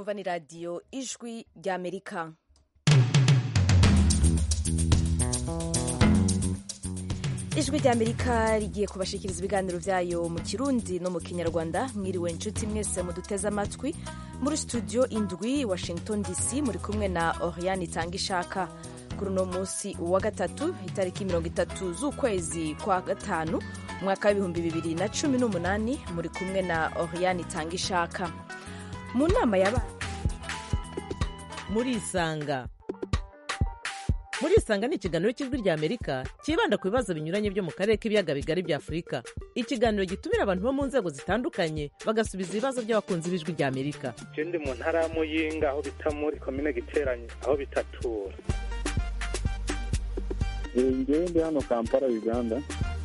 mwumva ni radiyo ijwi ry'amerika ijwi ry'amerika rigiye kubashikiriza ibiganiro byayo mu kirundi no mu kinyarwanda mwiriwe inshuti mwese muduteze amatwi muri studio indwi washington dc muri kumwe na oriane itanga ishaka kuri uno munsi wa gatatu itariki mirongo itatu z'ukwezi kwa gatanu umwaka w'ibihumbi bibiri na cumi n'umunani muri kumwe na oriane itanga ishaka mu nama yabaye murisanga murisanga ni ikiganiro cy'ijwi rya amerika cyibanda ku bibazo binyuranye byo mu karere k'ibiyaga bigari bya afurika ikiganiro gitumira abantu bo mu nzego zitandukanye bagasubiza ibibazo by'abakunzi b'ijwi rya amerika ndi mu ntara ya muyinga aho bita muri komine giteranye aho bitatura ngewe ndi hano kampala uganda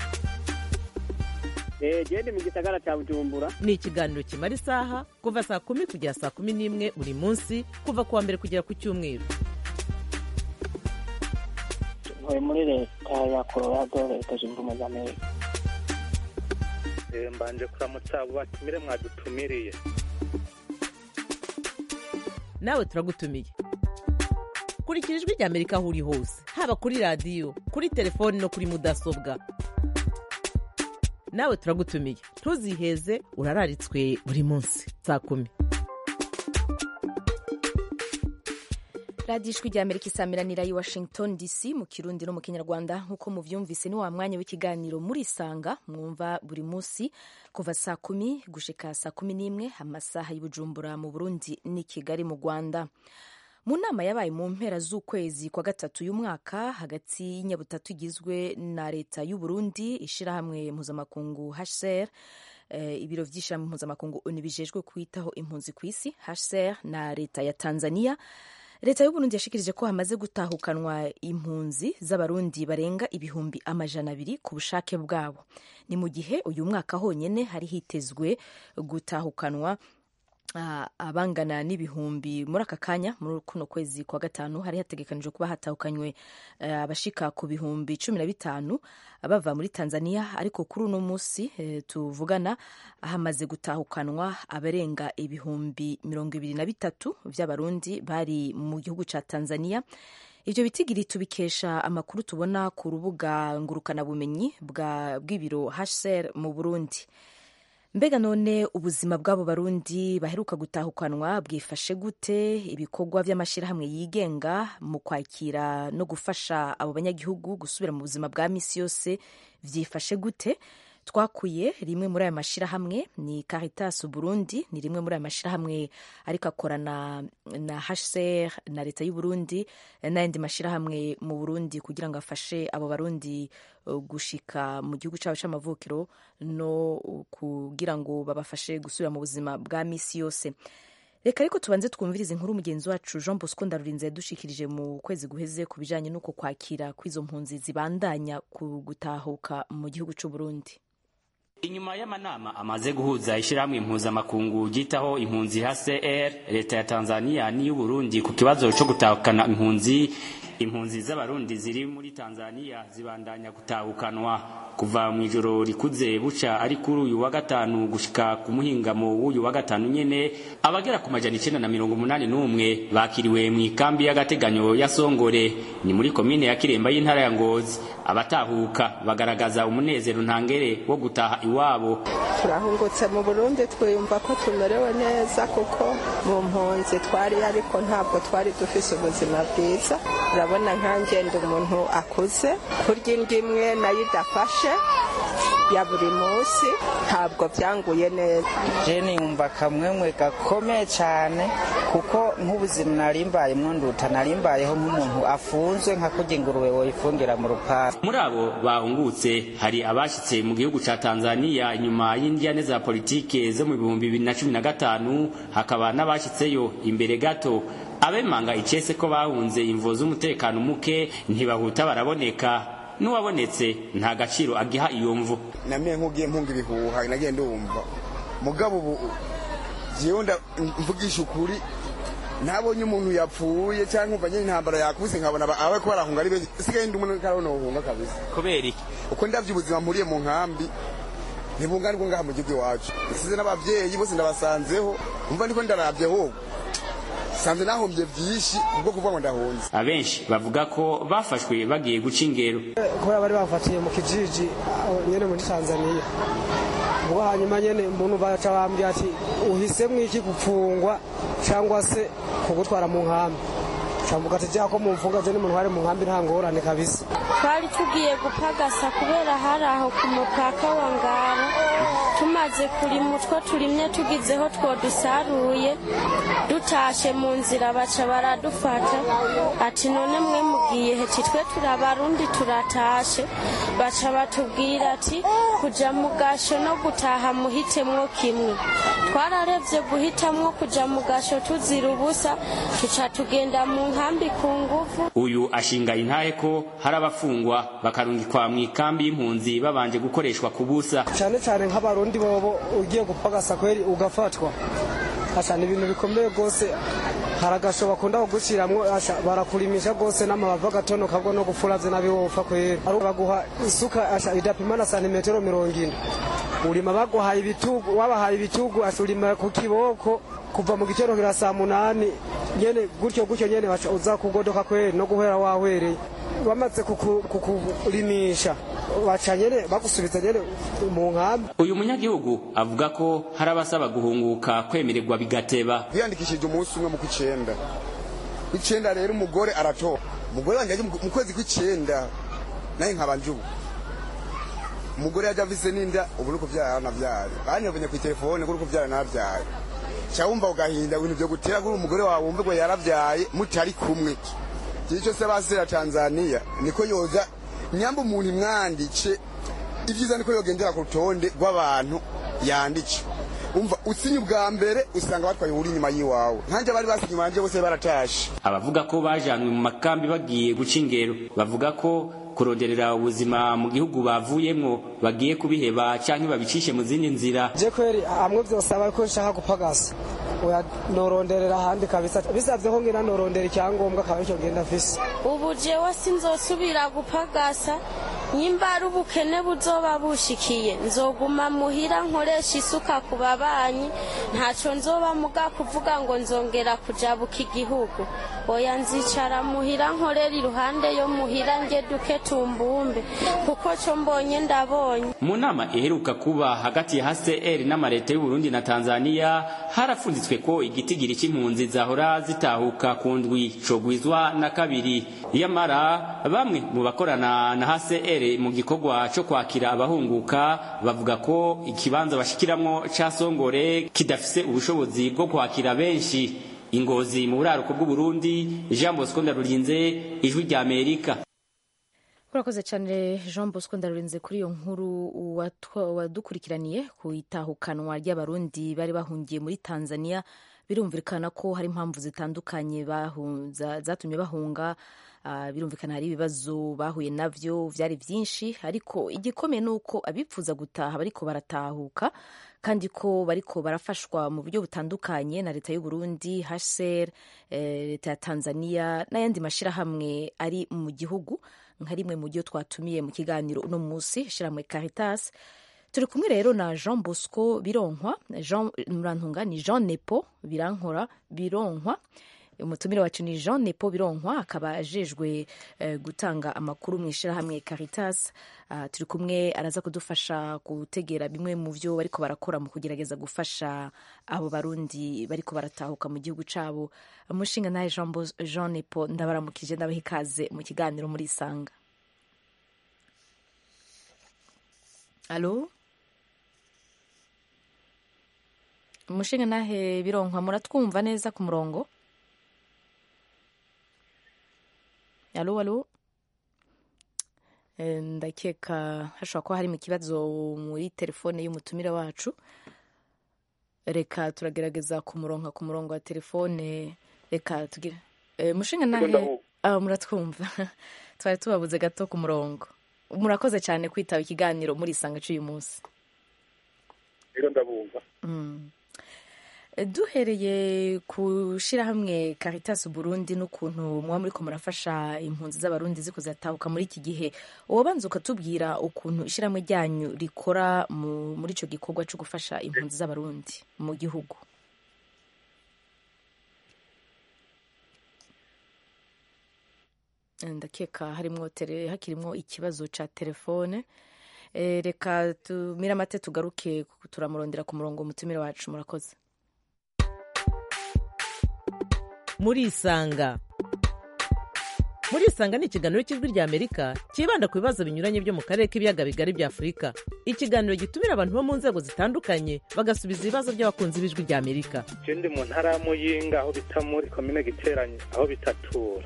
gende mu gisagara cya bujumbura ni ikiganiro kimara isaha kuva saa kumi kugera saa kumi n'imwe buri munsi kuva ku wa mbere kugera ku cyumweru ntuye muri leta ya colorado leta zunze ubumwe za amerika mbanje kuramutsa abo batumire mwadutumiriye nawe turagutumiye kurikira ijwi rya amerika aho uri hose haba kuri radiyo kuri telefoni no kuri mudasobwa nawe turagutumiye ntuziheze urararitswe buri munsi saa kumi radiyo ijwi rya amerika isamiranira i washington dc mu kirundi no mu kinyarwanda nk'uko muvyumvise ni wa mwanya w'ikiganiro murisanga mwumva buri munsi kuva saa kumi gushika saa kumi n'imwe amasaha y'ubujumbura mu burundi n'i kigali mu rwanda mu nama yabaye mu mpera z'ukwezi kwa gatatu y'umwaka hagati y'inyabutatu igizwe na leta y'u Burundi ishirahamwe mpuzamakungu HCR eh, ibiro vy'ishirahamwe mpuzamakungu ONU bijejwe kwitaho impunzi ku isi HCR na leta ya Tanzania leta y'u Burundi yashikirije ko hamaze gutahukanwa impunzi z'abarundi barenga ibihumbi amajana abiri ku bushake bwabo ni mu gihe uyu mwaka honyene hari hitezwe gutahukanwa Uh, abangana n'ibihumbi muri aka kanya muri kuno kwezi kwa gatanu hari hategekanijwe kuba hatahukanywe uh, abashika ku bihumbi cumi na bitanu bava muri Tanzania ariko kuri uno munsi uh, tuvugana hamaze gutahukanwa abarenga ibihumbi mirongo ibiri na bitatu vy'abarundi bari mu gihugu ca Tanzania ivyo bitigiri tubikesha amakuru tubona ku rubuga ngurukanabumenyi bw'ibiro HCR mu Burundi mbega none ubuzima bw'abo barundi baheruka gutahukanwa bwifashe gute ibikorwa by'amashyirahamwe yigenga mu kwakira no gufasha abo banyagihugu gusubira mu buzima bwa misi yose byifashe gute twakuye rimwe muri aya mashyirahamwe ni Caritas Burundi ni rimwe muri aya mashyirahamwe ariko akorana na HCR na leta y'u Burundi n'ayandi mashyirahamwe mu Burundi kugira ngo afashe abo barundi gushika mu gihugu cyabo cy'amavukiro no kugira ngo babafashe gusubira mu buzima bwa misi yose reka ariko tubanze twumvirize inkuru mugenzi wacu Jean Bosco Ndarurinze yadushikirije mu kwezi guheze ku bijanye n'uko kwakira kw'izo mpunzi zibandanya ku gutahuka mu gihugu cy'u Burundi inyuma y'amanama amaze guhuza ishyirahamwe impuzamakungu ryitaho impunzi HCR leta ya Tanzania n'iy'u Burundi ku kibazo cyo gutahukana impunzi impunzi z'abarundi ziri muri Tanzania zibandanya gutahukanwa kuva mu ijoro rikuze buca ari kuri uyu wa gatanu gushika ku muhingamo w'uyu wa gatanu nyene abagera ku majana icenda na mirongo umunani n'umwe bakiriwe mu ikambi y'agateganyo ya Songore ni muri komine ya Kiremba y'intara ya Ngozi abatahuka bagaragaza umunezero ntangere wo gutaha iwabo turahungutse mu Burundi twiyumva ko tumerewe neza kuko mu mpunzi twari ariko ntabwo twari dufise ubuzima bwiza urabona nkanjye ndi umuntu akuze kurya indyo imwe nayo idafashe ya buri munsi ntabwo byanguye neza jeni yumva akamwemwe gakomeye cyane kuko nk'ubuzima narimbayemwo nduta narimbayeho nk'umuntu afunzwe nka kurya ingurube woyifungira mu rupangu muri abo bahungutse hari abashyitse mu gihugu ca tanzania inyuma y'indyane za politike zo mu bihumbi bibiri na cumi na gatanu hakaba n'abashyitseyo imbere gato abemanga icese ko bahunze imvo z'umutekano muke ntibahuta baraboneka n'uwabonetse nta gaciro agiha iyo mvu namenye nk'ugiye mpunga ibihuha nagiye ndumva mugabo ubu jewe mvugisha ukuri ntabonye umuntu yapfuye cyangwa umva nyine intambara yakubise nkabona abe ko barahunga ari benshi sigaye ndi umuntu karabona uhunga kabisa kubera iki uko ndavye ubuzima mpuriye mu nkambi ntibunganirwa ngaha mu gihugu iwacu nsize n'abavyeyi bose ndabasanzeho umva ndiko ndaravye ho sanze nahombye byinshi kubwo kuvuga ngo ndahunze abenshi bavuga ko bafashwe bagiye guca ingero kubera bari bafatiye mu kijiji aho nyene muri tanzaniya ubwo hanyuma nyene umuntu baca bambwira ati uhisemwo iki gupfungwa cyangwa se kugutwara mu nkambi cambuga ati jya ko mumfunga je n'umuntu wari mu nkambi nta ngorane kabisa twari tugiye gupagasa kubera hari aho ku mupaka wa ngara tumaze kurima utwo turimye tugizeho two dusaruye dutashe mu nzira baca baradufata ati none mwe mugiye heti twe turabarundi turatashe baca batubwira ati kuja mu gasho no gutaha muhitemwo kimwe twararebye guhitamwo kuja mu gasho tuzira ubusa tuca tugenda mu nkambi ku nguvu uyu ashinga intahe ko hari abafungwa bakarungikwa mu ikambi y'impunzi babanje gukoreshwa ku busa cyane cyane nk'abarundi bobo ugiye gupagasa kweri ugafatwa asha ni ibintu bikomeye rwose hari agasho bakunda kuguciramwo asha barakurimisha rwose n'amabavu agatonoka bwo no gufuravye nabi wopfa kweri Ari baguha isuka asha idapima na santimetero mirongo ine urima baguhaye ibitugu wabahaye ibitugu asha urima ku kiboko kuva mu gitero kira saa munani nyene gutyo gutyo nyene baca uza kugodoka kweri no guhera wahwereye bamaze kuku- kukurimisha baca nyene bagusubiza nyene mu nkambi uyu munyagihugu avuga ko hari abasaba guhunguka kwemererwa bigateba biyandikishije umunsi umwe mu kw'icenda kw'icenda rero umugore aratora umugore wanjye yaje mu mu kwezi kw'icenda naye nkaba njubu umugore yaje avise n'inda ubu uri kuvyara navyaye banyobonye kw'itelefone ko uri kuvyara navyaye ca wumva ugahinda ibintu vyo gutera kuri umugore wawe wumve ngo yaravyaye mutari kumwe igihe cyose basera tanzaniya niko yoza nyamba umuntu imwandice ibyiza niko yogendera ku rutonde rw'abantu yandice umva usinye ubwa mbere usanga batwaye uri inyuma y'iwawe nkanjye abari basinye inyuma yanjye bose baratashe abavuga ko bajanwe mu makambi bagiye guca ingero bavuga ko kuronderera ubuzima mu gihugu bavuyemwo bagiye kubiheba canke babicishe mu zindi nzira je kweri hamwe vyose aba ko nshaka gupagasa oya noronderera ahandi kabisa bisavye ko ngira norondera icyangombwa akaba aricyo ngenda mfise ubu jewe sinzosubira gupagasa nyimba ari ubukene buzoba bushikiye nzoguma muhira nkoresha isuka ku babanyi ntaco nzoba muga kuvuga ngo nzongera kujabuka igihugu oya nzicara muhira nkorera iruhande yo muhira nge duke tumbumbe kuko co mbonye ndabonye mu nama iheruka kuba hagati ya HCR n'amareta y'u Burundi na Tanzania harafunditswe ko igitigiri c'impunzi zahora zitahuka ku ndwi cogwizwa na kabiri yamara bamwe mu bakorana na HCR mu gikorwa co kwakira abahunguka bavuga ko ikibanza bashikiramwo ca Songore kidafise ubushobozi bwo kwakira benshi ingozi mu buraruko bw'u Burundi Jean Bosco Ndarurinze ijwi rya Amerika urakoze cyane jean bosco ndarurinze kuri iyo nkuru watwa- wadukurikiraniye ku itahukanwa ry'abarundi bari bahungiye muri tanzania birumvikana ko hari impamvu zitandukanye bahu- za- zatumye bahunga Ah, birumvikana hari ibibazo bahuye navyo vyari vyinshi ariko igikomeye ni uko abipfuza gutaha bariko baratahuka kandi ko bariko barafashwa mu buryo butandukanye na leta y'u Burundi HCR eh, leta ya Tanzania n'ayandi mashirahamwe ari mu gihugu nka rimwe mu byo twatumiye mu kiganiro uno munsi ishyirahamwe Caritas turi kumwe rero na Jean Bosco Bironkwa Jean Murantunga ni Jean Nepo Birankora Bironkwa umutumire wacu ni Jean Nepo Bironkwa akaba ajejwe eh, gutanga amakuru mu ishyirahamwe Caritas Ah, turi kumwe araza kudufasha gutegera bimwe mu byo bariko barakora mu kugerageza gufasha abo barundi bariko baratahuka mu gihugu cabo umushinga nawe Jean, Bos- Jean Nepo ndabaramukije ndabaha ikaze mu kiganiro muri Isanga Alo umushinga nahe bironkwa muratwumva neza ku murongo alo alo Eh, ndakeka hashobora kuba harimo ikibazo muri telefone y'umutumire wacu reka turagerageza kumuronka ku murongo wa telefone reka tugire Eh, mushinga nahe ah, muratwumva twari tubabuze gato ku murongo murakoze cyane kwitaba ikiganiro muri isanga cy'uyu munsi rero ndabumva Mm. Eh, duhereye ku shirahamwe Caritas Burundi n'ukuntu muba muriko murafasha impunzi z'abarundi ziko zatahuka muri iki gihe wobanza ukatubwira ukuntu ishirahamwe ryanyu rikora mu- muri ico gikorwa co gufasha impunzi z'abarundi mu gihugu ndakeka harimwo tele hakirimwo ikibazo ca telefone Eh, reka tumire amate tugaruke turamurondera ku murongo umutumire wacu murakoze murisanga murisanga ni ikiganiro cy'ijwi rya amerika cyibanda ku bibazo binyuranye byo mu karere k'ibiyaga bigari bya afurika ikiganiro gitumira abantu bo mu nzego zitandukanye bagasubiza ibibazo by'abakunzi b'ijwi rya amerika je ndi mu ntara ya muyinga aho bita muri komine giteranye aho bitatura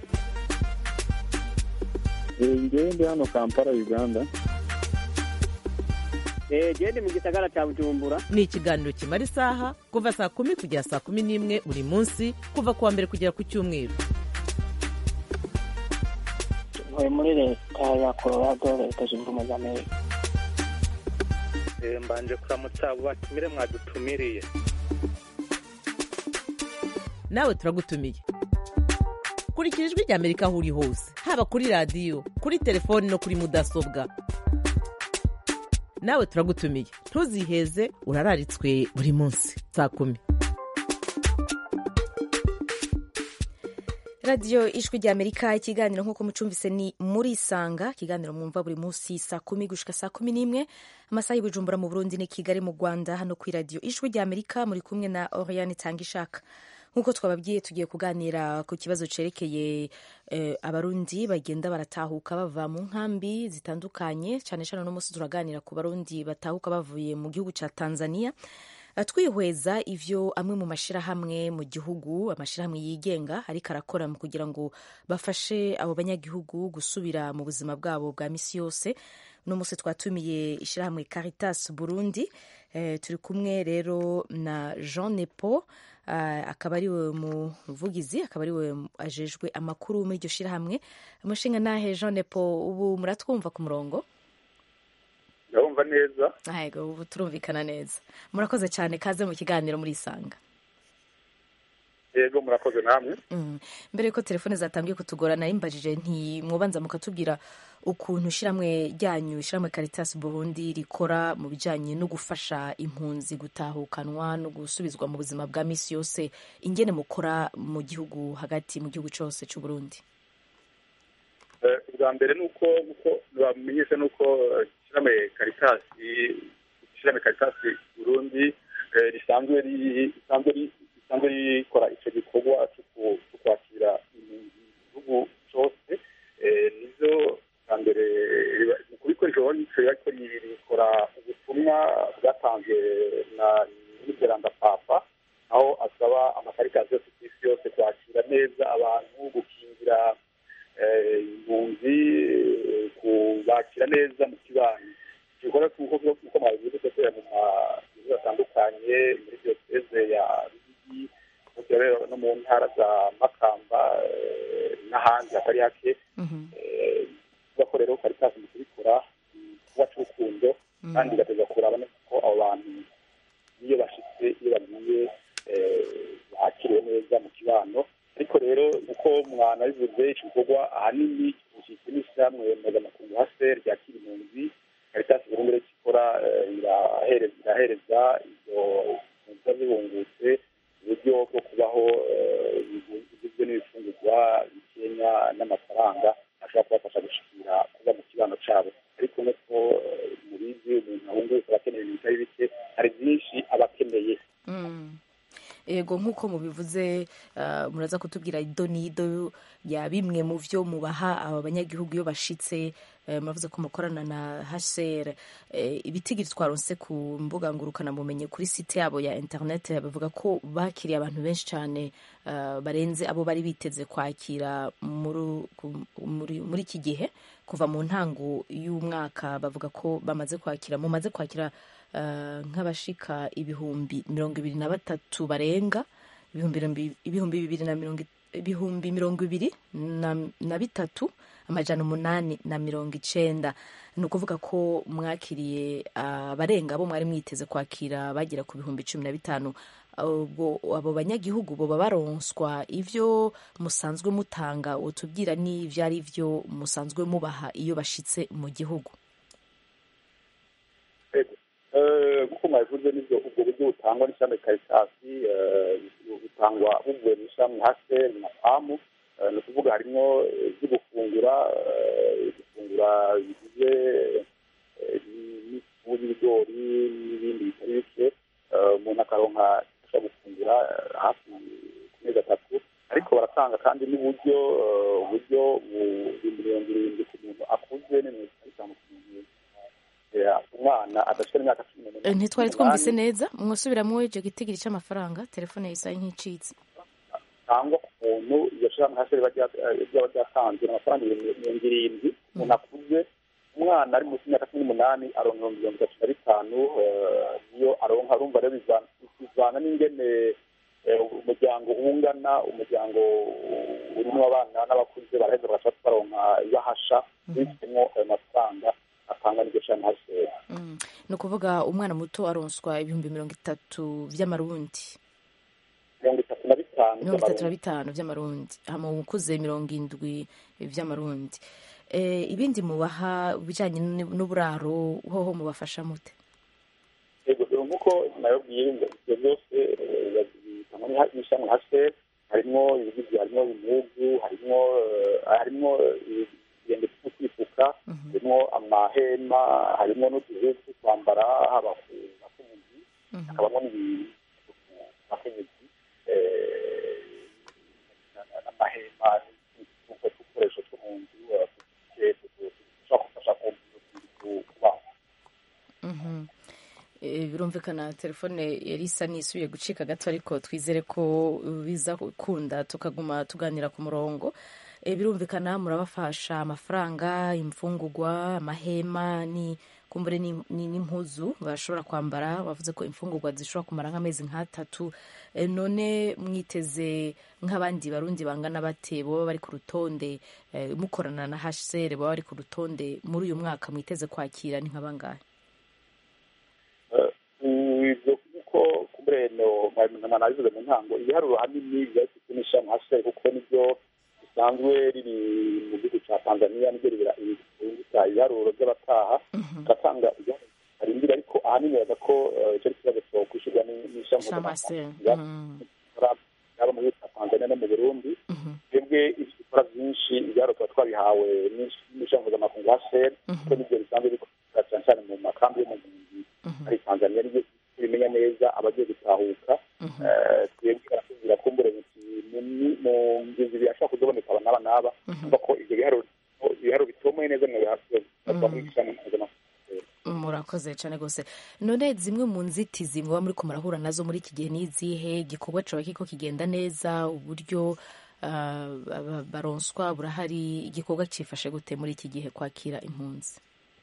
ngewe ndi hano kampala uganda gende mu gisagara cya bujumbura ni ikiganiro kimara isaha kuva saa kumi kugera saa kumi n'imwe buri munsi kuva ku wa mbere kugera ku cyumweru ntuye muri leta ya colorado leta zunze ubumwe za amerika Eh, mbanje kuramutsa abo batumire mwadutumiriye nawe turagutumiye kurikira ijwi rya amerika aho uri hose haba kuri radiyo kuri telefoni no kuri mudasobwa nawe turagutumiye ntuziheze urararitswe buri munsi saa kumi radiyo ijwi rya amerika ikiganiro nk'uko mucumvise ni muri isanga ikiganiro mwumva buri munsi saa kumi gushika saa kumi n'imwe amasaha y'ubujumbura mu burundi ni kigali mu rwanda hano ku radiyo ijwi rya amerika muri kumwe na oriane tangishaka nk'uko twababwiye tugiye kuganira ku kibazo cerekeye eh, abarundi bagenda baratahuka bava mu nkambi zitandukanye cyane cyane uno munsi turaganira ku barundi batahuka bavuye mu gihugu cya tanzania Uh, twihweza ivyo amwe mu mashirahamwe mu gihugu amashirahamwe yigenga ariko arakora mu kugira ngo bafashe abo banyagihugu gusubira mu buzima bwabo bwa misi yose uno munsi twatumiye ishirahamwe caritas burundi eh, turi kumwe rero na jean nepo uh, akaba ariwe muvugizi akaba ariwe ajejwe amakuru muri iryo shirahamwe umushinga nahe jean nepo ubu muratwumva ku murongo ndabumva neza ahego ubu turumvikana neza murakoze cyane kaze mu kiganiro muri isanga yego murakoze namwe Mm. mbere yuko telefone zatangiye kutugora nari mbajije ntimwubanza mukatubwira ukuntu ishyirahamwe ryanyu ishyirahamwe caritas burundi rikora mu bijyanye no gufasha impunzi gutahukanwa no gusubizwa mu buzima bwa misi yose ingene mukora mu gihugu hagati mu gihugu cyose cy'u burundi Eh, ubwa mbere ni uko uko bamenyesha ni uko eh, ishyirahamwe karitasi ishyirahamwe karitasi burundi eh, risanzwe ri- risanzwe ri- risanzwe rikora icyo gikorwa cyo ku- cyo kwakira impunzi mu gihugu cyose Eh, nivyo bwa mbere riba- mu kubikoresha icyo ariko rikora ubutumwa bwatanzwe na n'iteranda papa aho asaba amakaritasi yose ku isi yose kwakira neza abantu gukingira eh, impunzi eh, kubakira neza mu kibanyi gikorwa kuko kuko mwabivuze gukorera mu mazu atandukanye muri diyoseze ya ruyigi gukorera no mu ntara za makamba eh, n'ahandi hatari hake Eh, kuko rero karitasi mu kubikora kuba cy'urukundo kandi igateza kuraba neza ko abo bantu iyo bashitse iyo bagiye eh, bakiriwe neza mu kibano ariko rero uko mwana bivuze iki gikorwa ahanini gishyizwe n'ishyirahamwe mpuzamakungu haser ryakira impunzi karitasi burundi rero ikora eh, irahereza irahereza izo mpunzi ziba zihungutse uburyo bwo kubaho eh, bigizwe n'ibifungurwa bikenya n'amafaranga ashobora kubafasha gushikira kuba mu kibano cyabo ariko nk'uko eh, mubizi umuntu ahunguka aba akeneye ibintu bitari bike hari byinshi aba akeneye Mm. ego nk'uko mubivuze uh, muraza kutubwira ido n'ido ya bimwe mu byo mubaha aba banyagihugu iyo bashitse eh, muravuze ko mukorana na hcr eh, ibitigiri twaronse ku mbuga ngurukanabumenyi kuri site yabo ya internet bavuga ko bakiriye abantu benshi cyane uh, barenze abo bari biteze kwakira muri, ku- muri, muri iki gihe kuva mu ntango y'umwaka bavuga ko bamaze kwakira mumaze kwakira uh, nk'abashika ibihumbi mirongo ibiri na batatu barenga ibihumbi mirongo- ibihumbi bibiri na mirongo i- ibihumbi mirongo ibiri na, na bitatu amajana umunani na mirongo icenda ni ukuvuga ko mwakiriye uh, abarenga abo mwari mwiteze kwakira bagera ku bihumbi cumi na bitanu ubwo abo banyagihugu boba baronswa ivyo musanzwe mutanga utubwira n'ivyo ari vyo musanzwe mubaha iyo bashitse mu gihugu Eh, nk'uko mwabivuze nibyo ubwo buryo butangwa n'ishami karitasi eh, butangwa buvuye mu ishami haseri na pamu Eh, ni ukuvuga harimo eh, ibyo gufungura eh, gufungura bigize eh, n'ifu y'ibigori n'ibindi bitari bike Eh, umuntu akaronka ashobora gufungura eh, hafi ku mezi atatu ariko baratanga kandi n'uburyo eh, uburyo ibihumbi mirongo irindwi ku muntu akuze n'ibihumbi bitanu ku muntu eh, umwana adashira imyaka cumi n'umunani Eh, ntitwari twumvise neza mwasubiramwo icyo gitigiri cy'amafaranga telefone yisaye nk'icitse cyangwa ku muntu iryo shirahamwe hasi riba rya- eh, ryaba ryatanze ni amafaranga ibihumbi mirongo irindwi umuntu akuze umwana ari munsi y'imyaka cumi n'umunani aronka ibihumbi mirongo itatu na bitanu eh, niyo aronka arumva rero bivana bivana n'ingene eh, umuryango ungana umuryango urimo abana n'abakuze baraheza bagashobora baronka ibahasha bifitemo ayo mafaranga atanga n'iryo shirahamwe hasi Mm. ni ukuvuga umwana muto aronswa ibihumbi mirongo itatu by'amarundi mirongo itatu na bitanu mirongo itatu na by'amarundi. bitanu by'amarundi hama ukuze mirongo indwi by'amarundi Eh, ibindi mubaha bijyanye n- n'uburaro hoho mubafasha mute yego dore nk'uko nababwiye ngo ibyo byose eh, bitangwa n'iha- n'ishami hase harimo ibigizi harimo impuzu harimo eh, harimo eh, ibirenge byo kwifuka harimo amahema harimo n'uduhe two kwambara haba ku bakenyezi hakabamo n'ibintu ku bakenyezi eh, amahema n'udukoresho two mu nzu eh, dushobora gufasha ku ku- kubaho Mhm. Eh, birumvikana telefone yari isa n'isubiye gucika gato ariko twizere ko biza gukunda tukaguma tuganira ku murongo Eh, birumvikana murabafasha amafaranga imfungurwa amahema ni kumbure ni- ni- n'impuzu bashobora kwambara bavuze ko imfungurwa zishobora kumara nk'amezi nk'atatu Eh, none mwiteze nk'abandi barundi bangana bate baba bari ku rutonde eh, mukorana na hcr baba bari ku rutonde muri uyu mwaka mwiteze kwakira ni nk'abangahe ibyo kuko kubureno nkaba nabivuze mu ntango ibiharuro hanini biba bifite n'ishami hasi kuko nibyo bisanzwe riri mu gihugu cya tanzania nibyo ribita ibiharuro by'abataha ugatanga ibiharuro barindira ariko ahanini baza ko eh, icyo ari ikibazo cyo kwishyurwa ni- n'ishami Shamase. mpuzamahanga yaba mu gihugu cya tanzania no mu burundi twebwe ibyo dukora byinshi ibiharuro tuba twabihawe n'ish- n'ishami mpuzamakungu hcr kuko nibyo bisanzwe bikorera cyane cyane mu makambi yo mu mpunzi hari tanzania nibyo bimenya neza abagiye gutahuka Eh, twebwe baratubwira ko mbere mu ngingo birashobora kuzaboneka aba n'aba n'aba kumva ko ibyo biharuro ibiharuro bitomoye neza mu biharuro muri ishami mpuzamakungu murakoze cyane rwose none zimwe mu nzitizi muba muri ko murahura nazo muri iki gihe ni izihe igikorwa caba kiko kigenda neza uburyo ah, aba- baronswa burahari igikorwa cyifashe gute muri iki gihe kwakira impunzi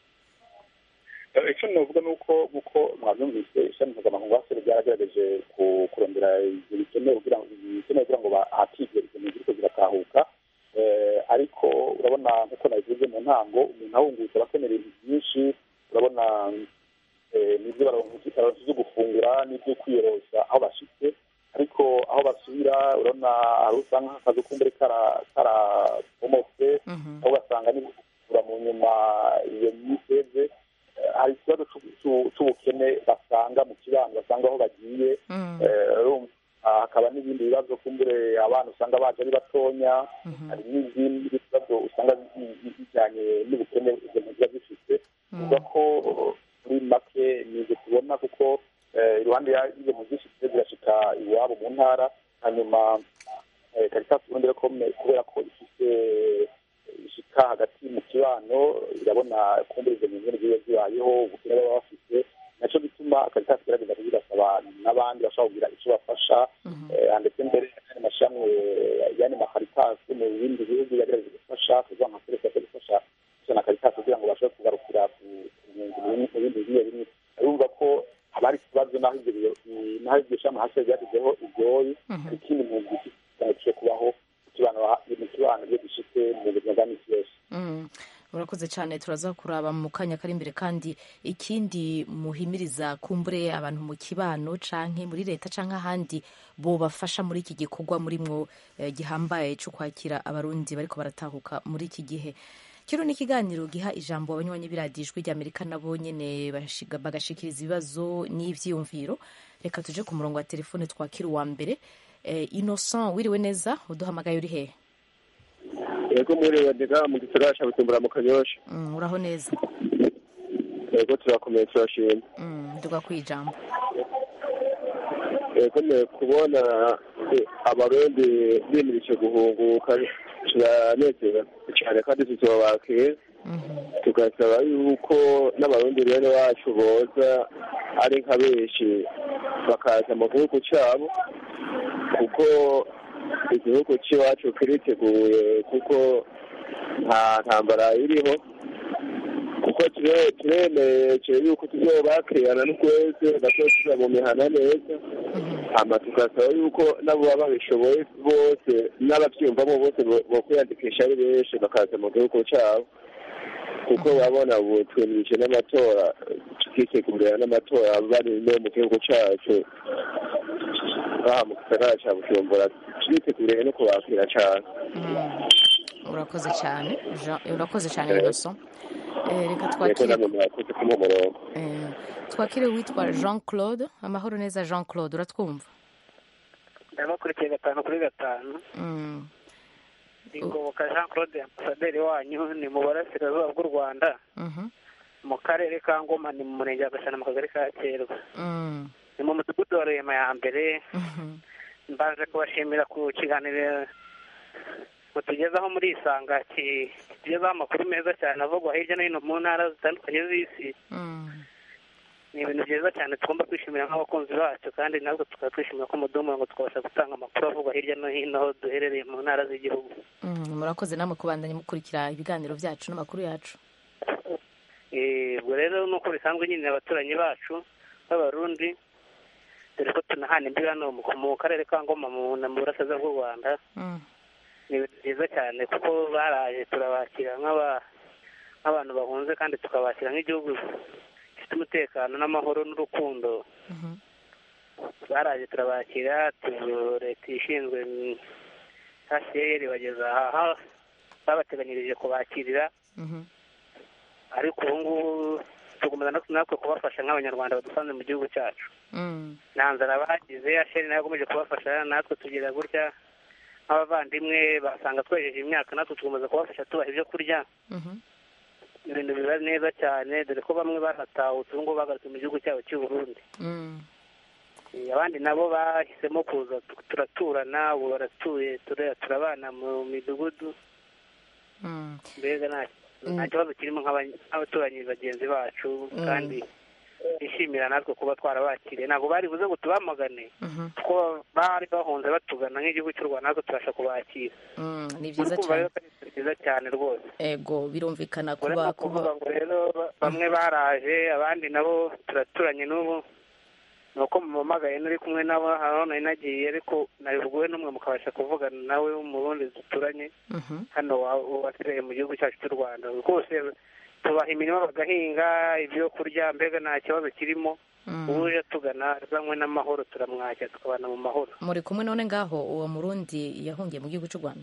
Eh, icyo navuga ni uko uko mwabyumvise ishami mpuzamakungu hasi ryaragerageje ku- kurondera ibyo bikenewe kugira ngo bikenewe kugira ngo hakigwe izo mpunzi ziriko ziratahuka Eh, ariko urabona nk'uko nabivuze mu ntango umuntu ahungutse aba akenera ibintu byinshi urabona eh, n'ibyo baronka baronka ibyo gufungura n'ibyo kwiyorosa aho bashitse ariko aho basubira urabona hari usanga nk'akazi kumbure kara- karabomotse aho ugasanga ni gufungura mu nyuma iyo myiteze Eh, hari ikibazo c'u- c'u- c'ubukene basanga mu kibano basanga aho bagiye Eh, urumva, ah, hakaba n'ibindi bibazo kumbure abana usanga baje ari batonya hari n'izindi bibazo usanga bi- bi- bijyanye n'ubukene izo mpunzi ziba zifite uvuga ko muri make ni ibyo tubona kuko eh, iruhande ya- y'izo mpunzi zifite zirashika iwabo mu ntara hanyuma eh, Caritas Burundi rero kome- kubera ko ifite ishika hagati mu kibano irabona kumbura izo mpunzi ziba zibayeho ubukene baba bafite nacyo gituma Caritas igerageza kubigasaba n'abandi bashobora kugira icyo bafasha eh, ndetse mbere n'andi mashami eh, yani makaritas mu bindi bihugu yagerageza gufasha kuvuga nka serivisi yo gufasha gufasha na Caritas kugira ngo bashobore kugarukira ku ku mpunzi mu bindi- mu bindi bimwe bimwe urumva ko haba hari ikibazo n'aho ibyo biro- i- n'aho iryo shami hasi ryashyizeho ibyoyi hari ikindi mpunzi gishobora kubaho mu kibano mu kibano iyo gishitse mu buzima bwa misi yose Mm. murakoze cyane turaza kuraba mu kanya kari imbere kandi ikindi muhimiriza kumbure abantu mu kibano canke muri leta canke ahandi bobafasha muri iki gikorwa murimwo eh, gihambaye cyo kwakira abarundi bariko baratahuka muri iki gihe kino ni ikiganiro giha ijambo abanywanyi b'iradiyo ijwi ry'amerika nabo nyene bashiga- bagashikiriza ibibazo n'ivyiyumviro reka tuje ku murongo wa telefone twakira uwa mbere eh, innocent wiriwe neza uduhamagaye uri hehe yego mwiriwe ndiga mu gisagara ca bujumbura mu kanyosha Mm, uraho neza yego turakomeye turashima Mm, nduga kwijambo yego ne kubona eh, abarundi bimirije guhunguka turanezerewe cyane kandi tuzobakira tugasaba yuko n'abarundi bene wacu boza ari nka benshi bakaza mu gihugu cyabo kuko igihugu cy'iwacu kiriteguye kuko nta ntambara iriho kuko ture- turemeye yuko tuzobakirana n'ukwezi batosubira mu mihana neza hama tugasaba yuko nabo baba babishoboye bose n'ababyumvamo bose bo- bokwiyandikisha ari benshi bakaza mu gihugu cyabo kuko babona ubu twemirije n'amatora tukitegurira n'amatora bari no mu gihugu cyacu baha mu gisagara cya bujumbura turiteguriye no kubakira cyane urakoze cyane Jean- urakoze cyane Eh. innocent Eh, reka yego twakire namwe mwakoze kumuha umurongo eh, twakire witwa jean claude amahoro neza jean claude uratwumva ndabakurikiye gatanu kuri gatanu Mm, ingoboka jean claude ambasaderi wanyu ni mu burasirazuba bw'u rwanda mhm, mu karere ka ngoma ni mu murenge wa gashana mu kagari ka kerwa mm, ni mu mudugudu wa rurema ya mbere mhm. mbanze kubashimira ku kiganiro mutugezaho muri isanga ki- kitugezaho amakuru meza cyane avugwa hirya no hino mu ntara zitandukanye z'isi ni ibintu byiza cyane tugomba kwishimira nk'abakunzi bacu kandi natwe tukaba twishimira ko muduha ngo tukabasha gutanga amakuru avugwa hirya no hino aho duherereye mu ntara z'igihugu Mm, murakoze namwe kubandanya mukurikira ibiganiro byacu n'amakuru yacu Eh, ubwo rero nuko bisanzwe nyine abaturanyi bacu b'abarundi dore ko tunahana imbibi hano mu mu karere ka ngoma mu na mu burasirazuba bw'u rwanda Mm, ni ibintu byiza cyane kuko baraje turabakira nk'aba- nk'abantu bahunze kandi tukabakira nk'igihugu gifite umutekano n'amahoro n'urukundo mhm, baraje turabakira tu- leta ishinzwe hcr bageza aha babateganyirije kubakirira mhm, ariko ubu ngubu tugomba natwe natwe kubafasha nk'abanyarwanda badusanze mu gihugu cyacu mm, nta nzara bagize asheri nayo yakomeje kubafasha natwe tugira gutya nk'abavandimwe basanga twejeje imyaka natwe tukomeza kubafasha tubaha ibyo kurya mhm, ibintu biba neza cyane dore ko bamwe banatahutse ubu ngubu bagarutse mu gihugu cyabo cy'u Burundi mm, Eh, abandi nabo bahisemo kuza tu- turaturana ubu baratuye tura- turabana mu midugudu mm. mbega nta nta kibazo kirimo nk'aba- nk'abaturanyi bagenzi bacu Mm. kandi bishimira natwe kuba twarabakiriye ntabwo bari buze ngo tubamagane Mhm. kuko bari bahunze batugana nk'igihugu cy'u rwanda natwe tubasha kubakira Mm, ni byiza Urumva cyane rero ko ari ibintu byiza cyane rwose ego birumvikana uretse kuba kuvuga kuba ngo rero ba- bamwe baraje abandi nabo turaturanye n'ubu ni uko mumamagaye n'uri kumwe nabo hano nari nagiye ariko nabivuguwe n'umwe mukabasha kuvugana nawe w'umurundi duturanye Mhm, hano wa- wasigaye mu gihugu cyacu cy'u rwanda rwose tubaha imirima bagahinga ibyo kurya mbega nta kibazo kirimo mm. uje tugana azanywe n'amahoro turamwakira tukabana mu mahoro muri kumwe none ngaho uwo murundi yahungiye mu gihugu cy'u rwanda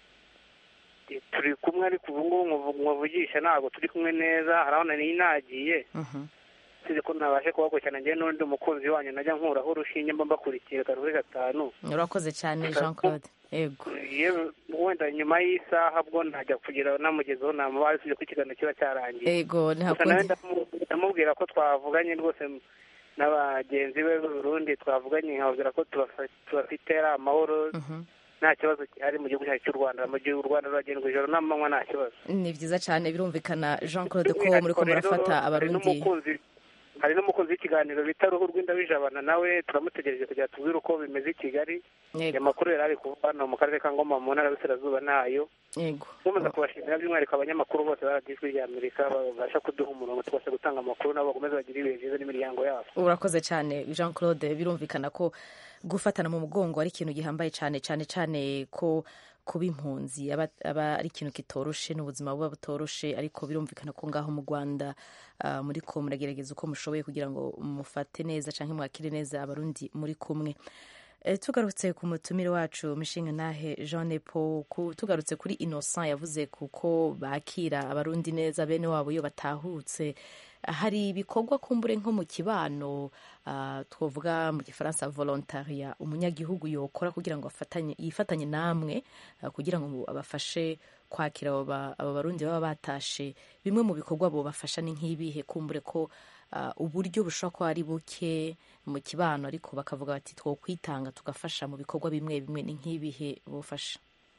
turi kumwe ariko ubu ngubu nkuvu- nkuvugisha ntabwo turi kumwe neza hari aho nari nagiye Mhm, usibye ko ntabashe kubakurikirana njyewe n'undi mukunzi wanyu najya nkuraho urushinge mba mbakurikiye gatanu kuri gatanu urakoze cyane jean claude ego yewe wenda nyuma y'isaha bwo ntajya kugira namugezeho namubaye usibye ko ikiganiro kiba cyarangiye ego nta gusa nawe kundi ndamu- ndamubwira ko twavuganye rwose n'abagenzi be b'u Burundi twavuganye nkababwira ko tubafa- tubafite ari amahoro Mhm. nta kibazo gihari mu gihugu cyacu cy'u rwanda mu gihe u rwanda ruragendwa ijoro n'amanywa nta kibazo ni byiza cyane birumvikana jean claude ko muri ko Ariko rero murafata hari abarundi n'umukunzi- hari n'umukunzi w'ikiganiro bita ruhu rw'indabijabana nawe turamutegereje kugira tubwire uko bimeze i kigali Yego. amakuru yari ari kuva hano mu karere ka ngoma mu ntara y'uburasirazuba nayo yego nkomeza kubashimira by'umwihariko abanyamakuru bose baradiyo ijwi ry'amerika babasha kuduha umurongo tubasha gutanga amakuru nabo bakomeze bagire ibihe byiza n'imiryango yabo urakoze cyane jean claude birumvikana ko gufatana mu mugongo ari ikintu gihambaye cyane cyane cyane ko kuba impunzi aba aba ari ikintu kitoroshe n'ubuzima buba butoroshe ariko birumvikana ko ngaho mu rwanda ah, muri ko muragerageza uko mushoboye kugira ngo mufate neza cyangwa mwakire neza abarundi muri kumwe Eh, tugarutse ku mutumire wacu mishinga nahe jean nepo ku- tugarutse kuri innocent yavuze kuko bakira abarundi neza bene wabo iyo batahutse hari ibikorwa kumbure nko mu kibano ah, twavuga mu gifaransa volontaria umunyagihugu yokora kugira ngo afatanye yifatanye namwe ah, kugira ngo abafashe kwakira abo ba- abo barundi baba batashe bimwe mu bikorwa bobafasha ni nk'ibihe kumbure ko ah, uburyo bushobora kuba ari buke mu kibano ariko bakavuga bati twokwitanga tugafasha mu bikorwa bimwe bimwe ni nk'ibihe bofasha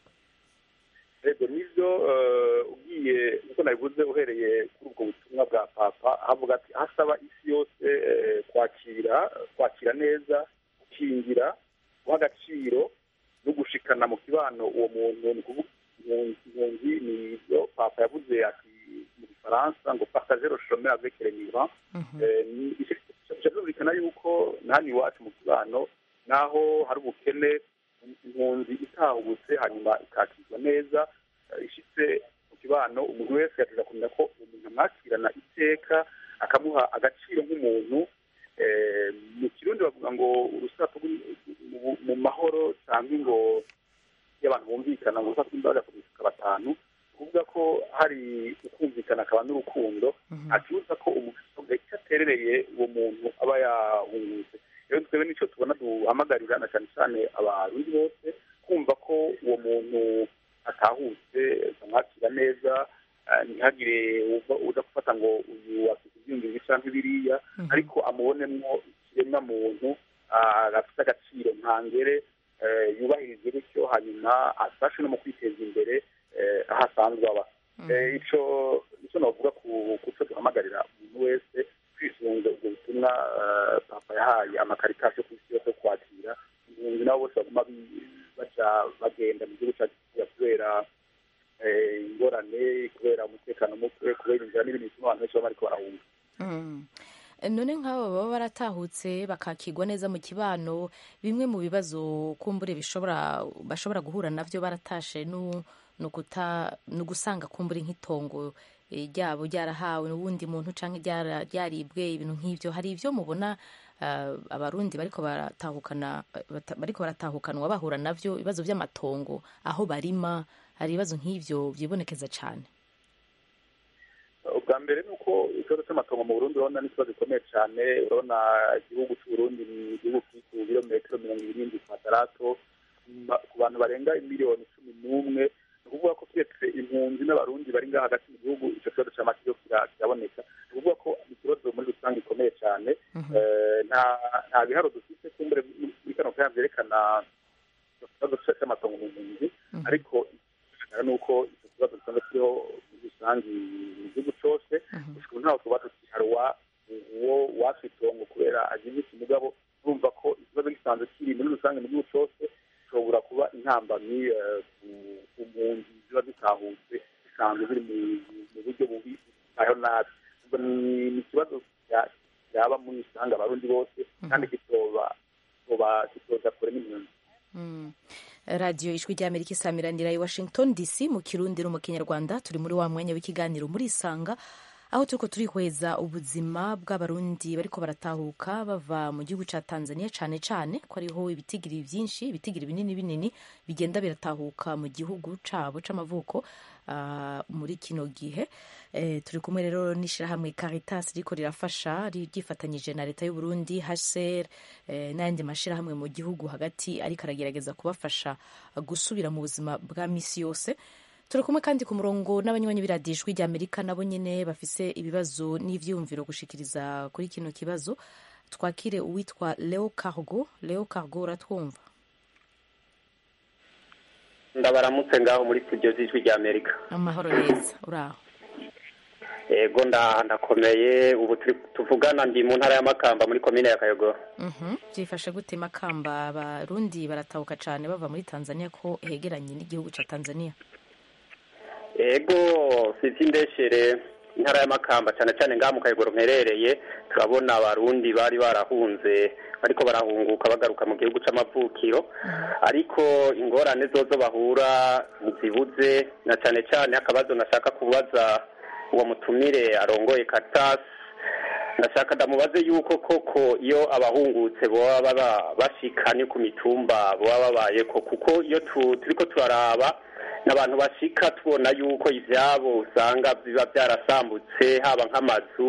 rego nibyo eh, ugiye uko nabivuze uhereye kuri ubwo butumwa bwa papa havuga ati hasaba isi yose eh, kwakira kwakira neza gukingira guha agaciro no gushikana mu kibano uwo muntu ni kuvuga impunzi impunzi ni ibyo papa yavuze ati mu gifaransa ngo partager le chemin avec les migrants Eh, ni- birumvikana yuko nani iwacu mu kibano naho hari ubukene impunzi itahubutse hanyuma ikakirwa neza eh, ishitse mu kibano umuntu wese yateza kumenya ko umuntu amwakirana iteka akamuha agaciro nk'umuntu Eh, mu kirundi bavuga ngo urusato rw'u- mu- mu mahoro cyangwa ngo iyo abantu bumvikana ngo urusato rw'imbaraga ku mifuka batanu kuvuga ko hari ukumvikana akaba n'urukundo acuruza ko umuntu icyo aterereye uwo muntu aba yahungutse rero twebwe nicyo tubona duhamagarira na cyane cyane abarundi bose kumva ko uwo muntu atahutse bamwakira neza eh, ntihagire uva- uza gufata ngo uyu afite ibyiyumviro cyangwa biriya ariko amubonemwo ikiremwa muntu ah, gafite agaciro ntangere eh, yubahirize bityo hanyuma afashe no mu kwiteza imbere eh, aho asanzwe aba Eh, ico ico navuga ku kuco duhamagarira umuntu wese kwisunga ubwo butumwa eh, papa yahaye amakaritasi yo ku isi yose yo kwakira impunzi nabo bose baguma bi- baja bagenda mu gihugu cyacu Kenya kubera eh, ingorane kubera umutekano muke kubera inzira n'ibindi bituma abantu benshi baba bariko barahunga Mm. none nk'abo baba baratahutse bakakigwa neza mu kibano bimwe mu bibazo kumbure bishobora bashobora guhura navyo baratashe nu ni ukuta- ni ugusanga kumbure nk'itongo eh, ryabo ryarahawe n'uwundi muntu canke ryara- ryaribwe ibintu nk'ivyo hari ivyo mubona ah, abarundi bariko baratahukana bata- bariko baratahukanwa bahura navyo ibibazo vy'amatongo aho barima hari ibibazo nk'ivyo vyibonekeza cane ubwa mbere ni uko ikibazo cy'amatongo mu burundi urabona ni ikibazo gikomeye cyane urabona igihugu cy'uburundi ni igihugu kiri ku birometero mirongo irindwi kwadarato ma- ku bantu barenga miliyoni cumi n'umwe ni ukuvuga ko turetse impunzi n'abarundi bari ngaha hagati mu gihugu icyo kibazo cy'amakiyo kira- kiraboneka ni ukuvuga ko ni ikibazo muri rusange gikomeye cyane Eh, nta nta biharo dufite kumbure muri kano kanya byerekana ikibazo cy'amatongo mu mpunzi ariko ikigaragara ni uko icyo kibazo gisanzwe kiriho muri rusange mu gihugu cyose gusa ubu ntaho tuba tukiharwa uwo wafitongo kubera agize iki mugabo urumva ko ikibazo gisanzwe kiri muri rusange mu gihugu cyose gishobora kuba intambamyi eh, ku- ku mpunzi ziba zitahutse zisanzwe ziri mu- mu buryo bubi aho nabi ubwo ni ni ikibazo cya- cyaba muri rusange abarundi bose kandi kitoba kitoba kitoza kure n'impunzi Mm. radiyo ijwi ry'amerika isamiranira i washington dc mu kirundi no mu kinyarwanda turi muri wa mwanya w'ikiganiro muri isanga aho turiko turihweza ubuzima bw'abarundi bariko baratahuka bava mu gihugu ca tanzania cane cane ko ariho ibitigiri vyinshi ibitigiri binini binini bigenda biratahuka mu gihugu cabo c'amavuko ah, muri kino gihe Eh, turi kumwe rero n'ishirahamwe caritas riko rirafasha ri- ryifatanyije na leta y'uburundi hcr eh, n'ayandi mashirahamwe mu gihugu hagati ariko aragerageza kubafasha gusubira mu buzima bwa misi yose turi kumwe kandi ku murongo n'abanywanyi b'iradiyo ijwi ry'amerika nabo nyene bafise ibibazo n'ivyiyumviro gushikiriza kuri kino kibazo twakire uwitwa leo cargo leo cargo uratwumva ndabaramutse ngaho muri studio z'ijwi rya amerika amahoro neza uraho yego nda- ndakomeye ubu turi tuvugana ndi mu ntara y'amakamba muri komine ya kayogoro Mhm. byifashe gute makamba abarundi baratahuka cane bava muri tanzania ko hegeranye n'igihugu ca tanzania yego sizi indeshere intara y'amakamba cyane cyane ngaha mu kayogoro mperereye turabona abarundi bari barahunze ariko barahunguka bagaruka mu gihugu c'amavukiro ariko ingorane zozo bahura ntizibuze na cyane cyane akabazo nashaka kubaza uwo mutumire arongoye katasi ndashaka ndamubaze yuko koko iyo abahungutse baba baba bashika ni ku mitumba baba babayeko kuko iyo tu- turiko turaraba n'abantu bashika tubona yuko ivyabo usanga biba byarasambutse haba nk'amazu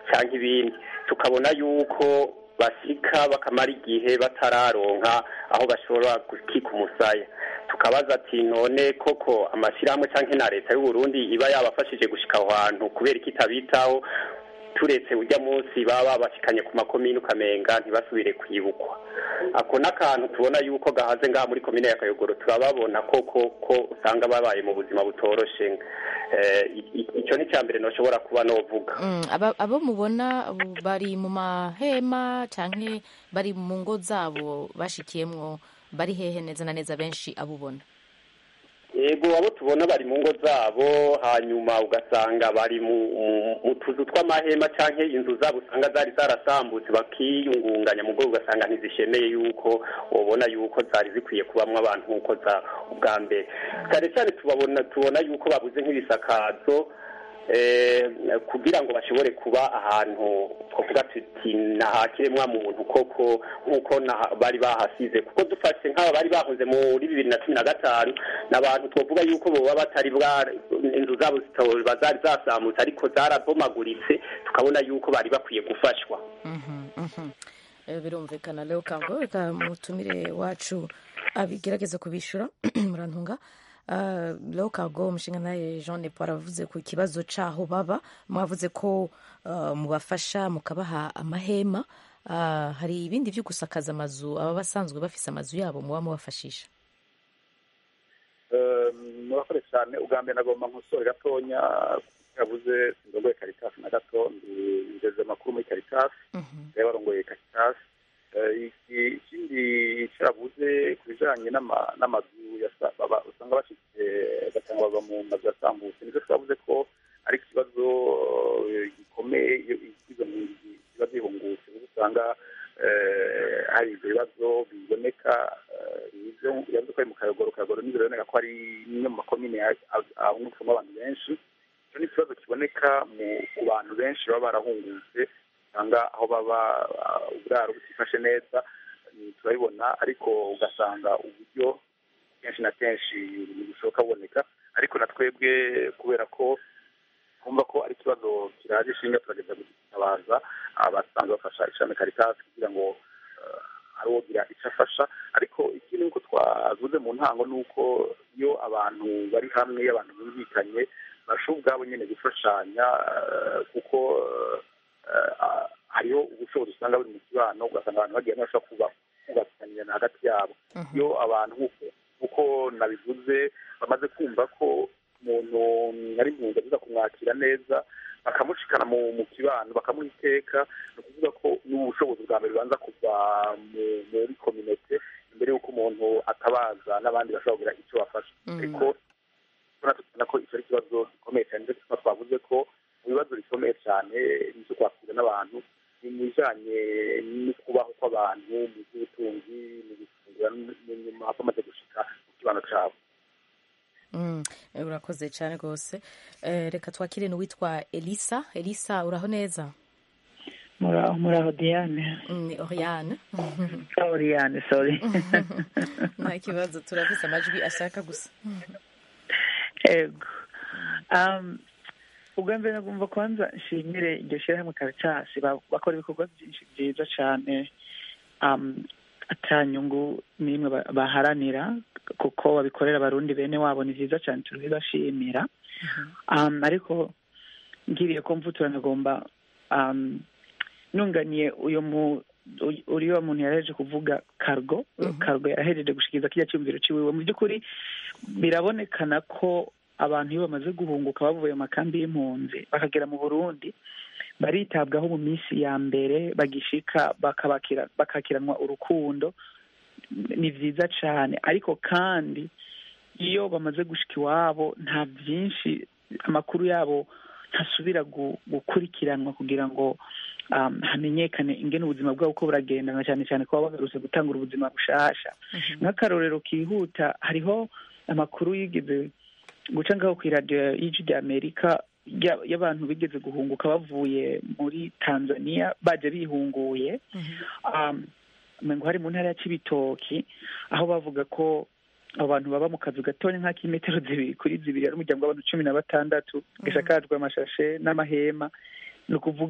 cyangwa ibindi tukabona yuko basika bakamara igihe batararonka aho bashobora gukika umusaya tukabaza ati none koko amashyirahamwe cyangwa na leta y'u Burundi iba yabafashije gushika aho hantu kubera ko itabitaho turetse ujya munsi baba babashikanye ku makomine ukamenga ntibasubire kwibukwa ako n'akantu tubona yuko gahaze ngaha muri komine ya kayogoro turababona koko ko usanga babaye mu buzima butoroshe icyo ni icya mbere ntushobora kuba novuga abo mubona bari mu mahema cyangwa bari mu ngo zabo bashikiyemwo bari hehe neza na neza benshi abo ubona yego abo tubona bari mu ngo zabo hanyuma ugasanga bari mu tuzu tw'amahema cyangwa inzu zabo usanga zari zarasambutse bakiyungunganya mu rwego ugasanga ntizishemeye yuko ubona yuko zari zikwiye kubamo abantu nk'uko za ubwa mbere cyane cyane tubabona tubona yuko babuze nk'ibisakazo kugira ngo bashobore kuba ahantu twavuga tuti nahakiremwa muntu koko nk'uko bari bahasize kuko dufashe nk'aba bari bahoze muri bibiri na cumi na gatanu ni abantu twavuga yuko baba batari inzu zabo zitoba zari zasambutse ariko zarabomaguritse tukabona yuko bari bakwiye gufashwa birumvikana rero kango reka mutumire wacu abigerageza kubishyura murantunga rero kago umushinga nawe jean paul aravuze ku kibazo cy'aho baba mwavuze ko mubafasha mukabaha amahema hari ibindi byo gusakaza amazu aba basanzwe bafise amazu yabo muba mubafashisha murakoze cyane ubwa mbere nagomba nkosore gatonya yavuze sindogoye karitasi na gato ngeze amakuru muri karitasi rero barongoye karitasi ikindi icyo yavuze ku bijyanye n'amazu usanga bashyize ugasanga bava mu mazu yasambutse nicyo twavuze ko ari ikibazo gikomeye iyo izo nkingi ziba zihungutse kuko usanga hari ibyo bibazo biboneka yavuze ko ari mu kayogoro kayogoro nibyo biboneka ko ari imwe mu makomine ahungukamo abantu benshi icyo ni ikibazo kiboneka ku bantu benshi baba barahungutse usanga aho baba uburaro butifashe neza turabibona ariko ugasanga uburyo kenshi na kenshi bushoboka buboneka ariko na twebwe kubera ko twumva ko ari ikibazo kiraje ishinga turageza gutabaza abasanzwe bafasha ishami karitasi kugira ngo ari uwogira icyo afasha ariko ikindi nk'uko twavuze mu ntango ni uko iyo abantu bari hamwe iyo abantu bumvikanye barushaho ubwabo nyine gufashanya kuko hariho ubushobozi usanga buri mu kibano ugasanga abantu bagiye bashobora kubasanirana hagati yabo iyo abantu nk'uko nabivuze bamaze kumva ko umuntu ari impunzi aza kumwakira neza bakamushikana mu kibano bakamuha iteka ni ukuvuga ko n'ubushobozi bwa mbere bubanza kuva muri kominote imbere y'uko umuntu atabaza n'abandi bashobora kugira icyo bafasha ariko tubona ko icyo ari ikibazo gikomeye cyane ndetse tuba twavuze ko mu bibazo bikomeye cyane n'icyo kwakira n'abantu ni mu bijyanye no kubaho kw'abantu mu by'ubutunzi mu gufungura nyuma bamaze gushika mu kibano cyabo urakoze cyane rwose reka twakire n'uwitwa elisa elisa uraho neza muraho muraho diane ni oriyane oriyane sori nta kibazo turafise amajwi ashaka gusa ego ubwa mbere nagomba kwanza nshimire iryo shyirahamwe karacasi bakora ibikorwa byinshi byiza cyane atanyungu n'imwe baharanira kuko babikorera abarundi bene wabo ni byiza cyane turabibashimira ariko ngiriye ko mvutura nagomba nunganiye uyu mu uriya muntu yaraheje kuvuga kargo kargo yarahejeje gushikiriza kiriya cyumviro ciwiwe mu by'ukuri birabonekana ko abantu iyo bamaze guhunguka bavuye mu makambi y'impunzi bakagera mu burundi baritabwaho mu minsi ya mbere bagishika bakakiranwa urukundo ni byiza cyane ariko kandi iyo bamaze gushika iwabo nta byinshi amakuru yabo ntasubira gukurikiranwa kugira ngo hamenyekane ingene ubuzima bwabo uko buragenda na cyane cyane kuba bagarutse gutanga ubuzima bushasha nk'akarorero kihuta hariho amakuru yigeze guca ngaho ku iradiyo y'ijwi rya amerika y'abantu bigeze guhunguka bavuye muri tanzania baje bihunguye ngo hari mu ntara ya kibitoki aho bavuga ko abo bantu baba mu kazu gatoya nk'ak'imetero zibiri kuri zibiri ari umuryango w'abantu cumi na batandatu gashakajwe amashashe n'amahema ni ukuvuga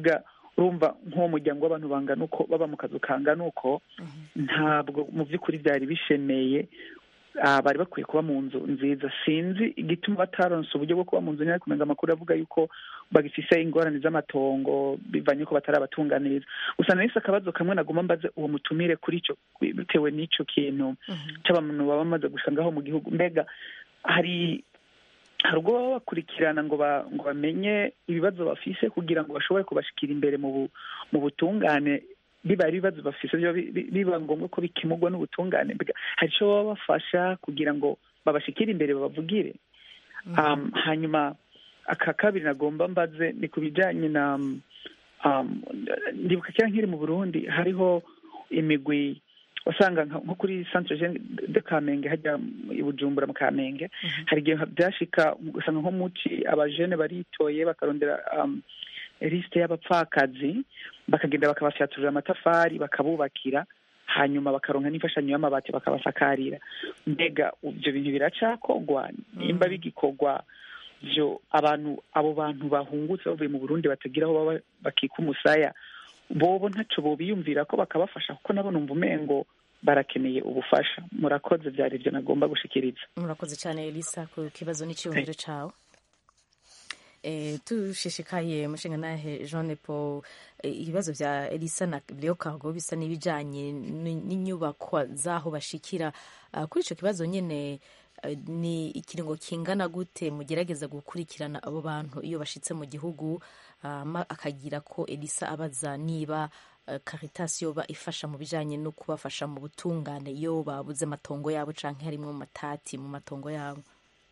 urumva nk'uwo muryango w'abantu bangana uko baba mu kazu kangana uko ntabwo mu by'ukuri byari bishemeye ah, bari bakwiye kuba mu nzu nziza sinzi igituma bataronse uburyo bwo kuba mu nzu ntari kumenya amakuru avuga yuko bagifise ingorane z'amatongo bivanye ko batarabatunganiriza gusa nahise akabazo kamwe naguma mbaze uwo mutumire kuri ico bitewe n'ico kintu c'abantu baba bamaze gusa ngaho mu gihugu mbega hari hari ubwo baba bakurikirana ngo ba- ngo bamenye ibibazo bafise kugira ngo bashobore kubashikira imbere mu bu- mu butungane biba ari ibibazo bafise biba bi- bi- biba ngombwa ko bikemurwa n'ubutungane mbega hari ico baba bafasha kugira ngo babashikire imbere babavugire um, hanyuma aka kabiri nagomba mbaze ni ku bijanye na um, ndibuka kera nkiri mu burundi hariho imigwi wasanga nka- nko kuri centre jeune de kamenge hajya i bujumbura mu kamenge hari igihe byashika ugasanga nko muci abajene baritoye bakarondera um, lisite y'abapfakazi bakagenda bakabafyaturira amatafari bakabubakira hanyuma bakaronka n'imfashanyo y'amabati bakabasakarira mbega ibyo bintu biracakogwa nimba bigikorwa byo abantu abo bantu bahungutse bavuye mu burundi batagira aho baba bakika umusaya bobo ntaco bobiyumvira ko bakabafasha kuko nabo numva umengo barakeneye ubufasha murakoze byari ibyo nagomba gushikiriza murakoze cyane elisa ku kibazo n'icyiyumviro cyawe Eh, tushishikaye mushinga nahe jean paul eh, ibibazo bya elisa na leo cargo bisa n'ibijanye n- n'inyubakwa z'aho bashikira Ah, kuri icyo kibazo nyine eh, ni ikiringo kingana gute mugerageza gukurikirana abo bantu iyo bashitse mu gihugu ah, ma- akagira ko elisa abaza niba eh, caritas yoba ifasha mu bijanye no kubafasha mu butungane iyo babuze amatongo yabo canke harimwo matati mu matongo yabo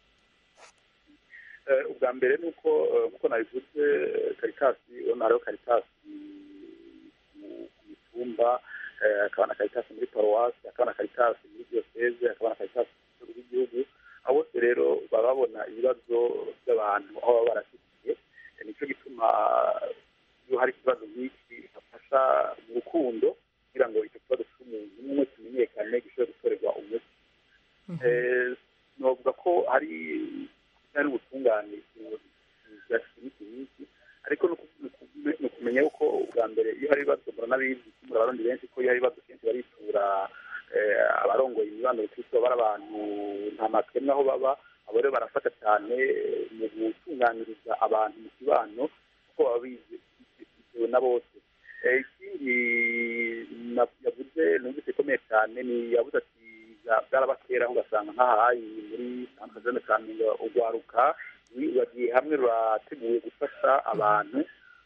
Eh, ubwa mbere ni uko eh, nk'uko nabivuze karitasi urabona hariho karitasi mu ku mitumba eh, hakaba na karitasi muri paruwasi hakaba na karitasi muri diyoseze hakaba na karitasi ku rwego rw'igihugu aho bose rero baba babona ibibazo by'abantu aho baba barashyigikiye Eh, nicyo gituma iyo hari ikibazo nk'iki bafasha mu rukundo kugira ngo icyo kibazo cy'umuntu umwe kimenyekane gishobore gutorerwa umuti Eh, novuga ko hari hari ubutungane bwashyize iminsi myinshi ariko ni uku- ni uku- ni ukumenya yuko ubwa mbere iyo hari ibibazo muranabizi muri abarundi benshi ko iyo hari ibibazo kenshi baritura eh, abarongoye imibano bikitwa bari abantu nta makemwa aho baba abo rero barafata cyane mu gutunganiriza abantu mu kibano kuko baba bize bitewe na bose Eh, ikindi na- yavuze numvise ikomeye cyane ni yavuze ati bya- byarabakera aho ugasanga nk'ahayi muri santere kamenge urwaruka ni- bagiye hamwe rurateguye gufasha abantu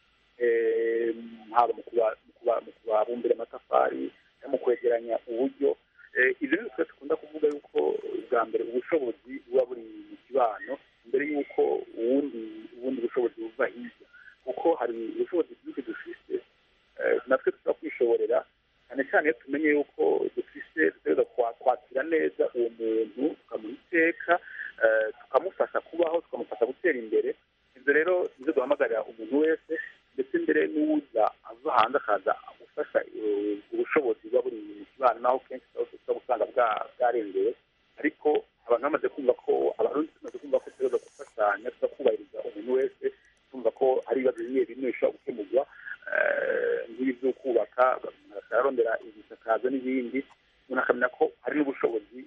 eh, haba mu kuba- mu kuba- mu kubabumbira amatafari no mu kwegeranya uburyo Eh, ibyo ni twe dukunda kuvuga yuko bwa mbere ubushobozi buba buri mu kibano mbere y'uko ubundi ubundi bushobozi buva hirya kuko hari ubushobozi bwinshi dufite eh, natwe tushobora kwishoborera cyane cyane iyo tumenye yuko dufise dutegereza kwa- kwakira neza uwo muntu tukamuha iteka eh, tukamufasha kubaho tukamufasha gutera imbere ibyo rero nibyo duhamagarira umuntu wese ndetse mbere n'uwuza ava hanze akaza gufasha eh, ubushobozi buba buri mu kibano naho kenshi tuba tuba gusanga bwa- bwarengeye ariko abantu bamaze kumva ko abarundi tumaze kumva ko tugerageza gufashanya tukubahiriza umuntu wese tumva ko hari ibibazo bimwe bimwe bishobora gukemurwa eh, nk'ibi byo kubaka ararondera ibisakazo n'ibindi umuntu akamenya ko hari n'ubushobozi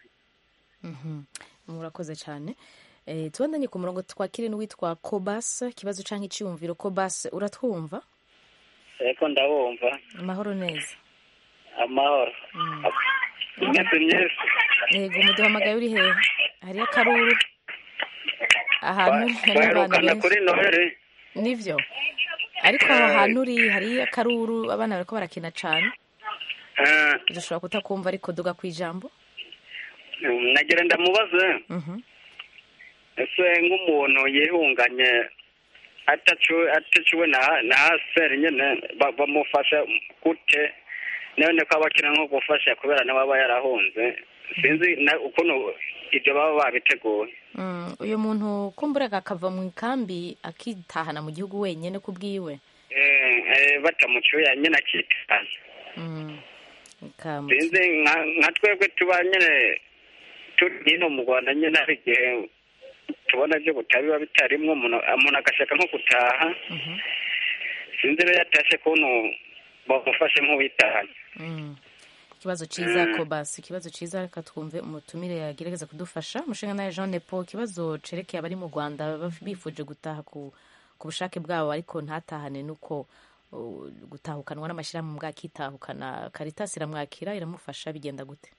Mhm. murakoze cyane Eh, tubandanye ku murongo twakire n'uwitwa kobas ikibazo canke iciyumviro kobas uratwumva ariko ndabumva amahoro neza amahoro imyese myinshi yego umuduhamagaye uri hehe hariyo akaruru ahantu hari abana baherukana benshi kuri noheli nivyo ariko aho hantu uri hariyo akaruru abana bariko barakina cane dushobora kutakumva ariko duga ku ijambo nagira ndamubaze Mhm. ese nk'umuntu yihunganye ataciwe ataciwe na na aseri nyene ba- bamufasha gute none ko abakina nko gufasha kubera nawe aba yarahunze sinzi na- ukuntu ibyo baba babiteguye Mm, uyu muntu kumburaga akava mu ikambi akitahana mu gihugu wenyene ku bwiwe Eh, eh, batamucyuye nyine akitana Mm. Ikamu- sinzi nka- nka twebwe tuba nyine turi hino mu rwanda nyine hari igihe tubona byo butabiba bitarimwo umuntu umuntu agashaka nko gutaha sinzi rero yatashe kuntu bamufashe nk'uwitahanye Mm. ikibazo ciza kobasi ikibazo ciza reka twumve umutumire yagerageza kudufasha umushinga nawe jean nepo ikibazo cerekeye abari mu rwanda baf- bifuje gutaha ku, ku bushake bwabo ariko ntatahane nuko uh, gutahukanwa n'amashyirahamwe bwakitahukana karitasi iramwakira iramufasha bigenda gute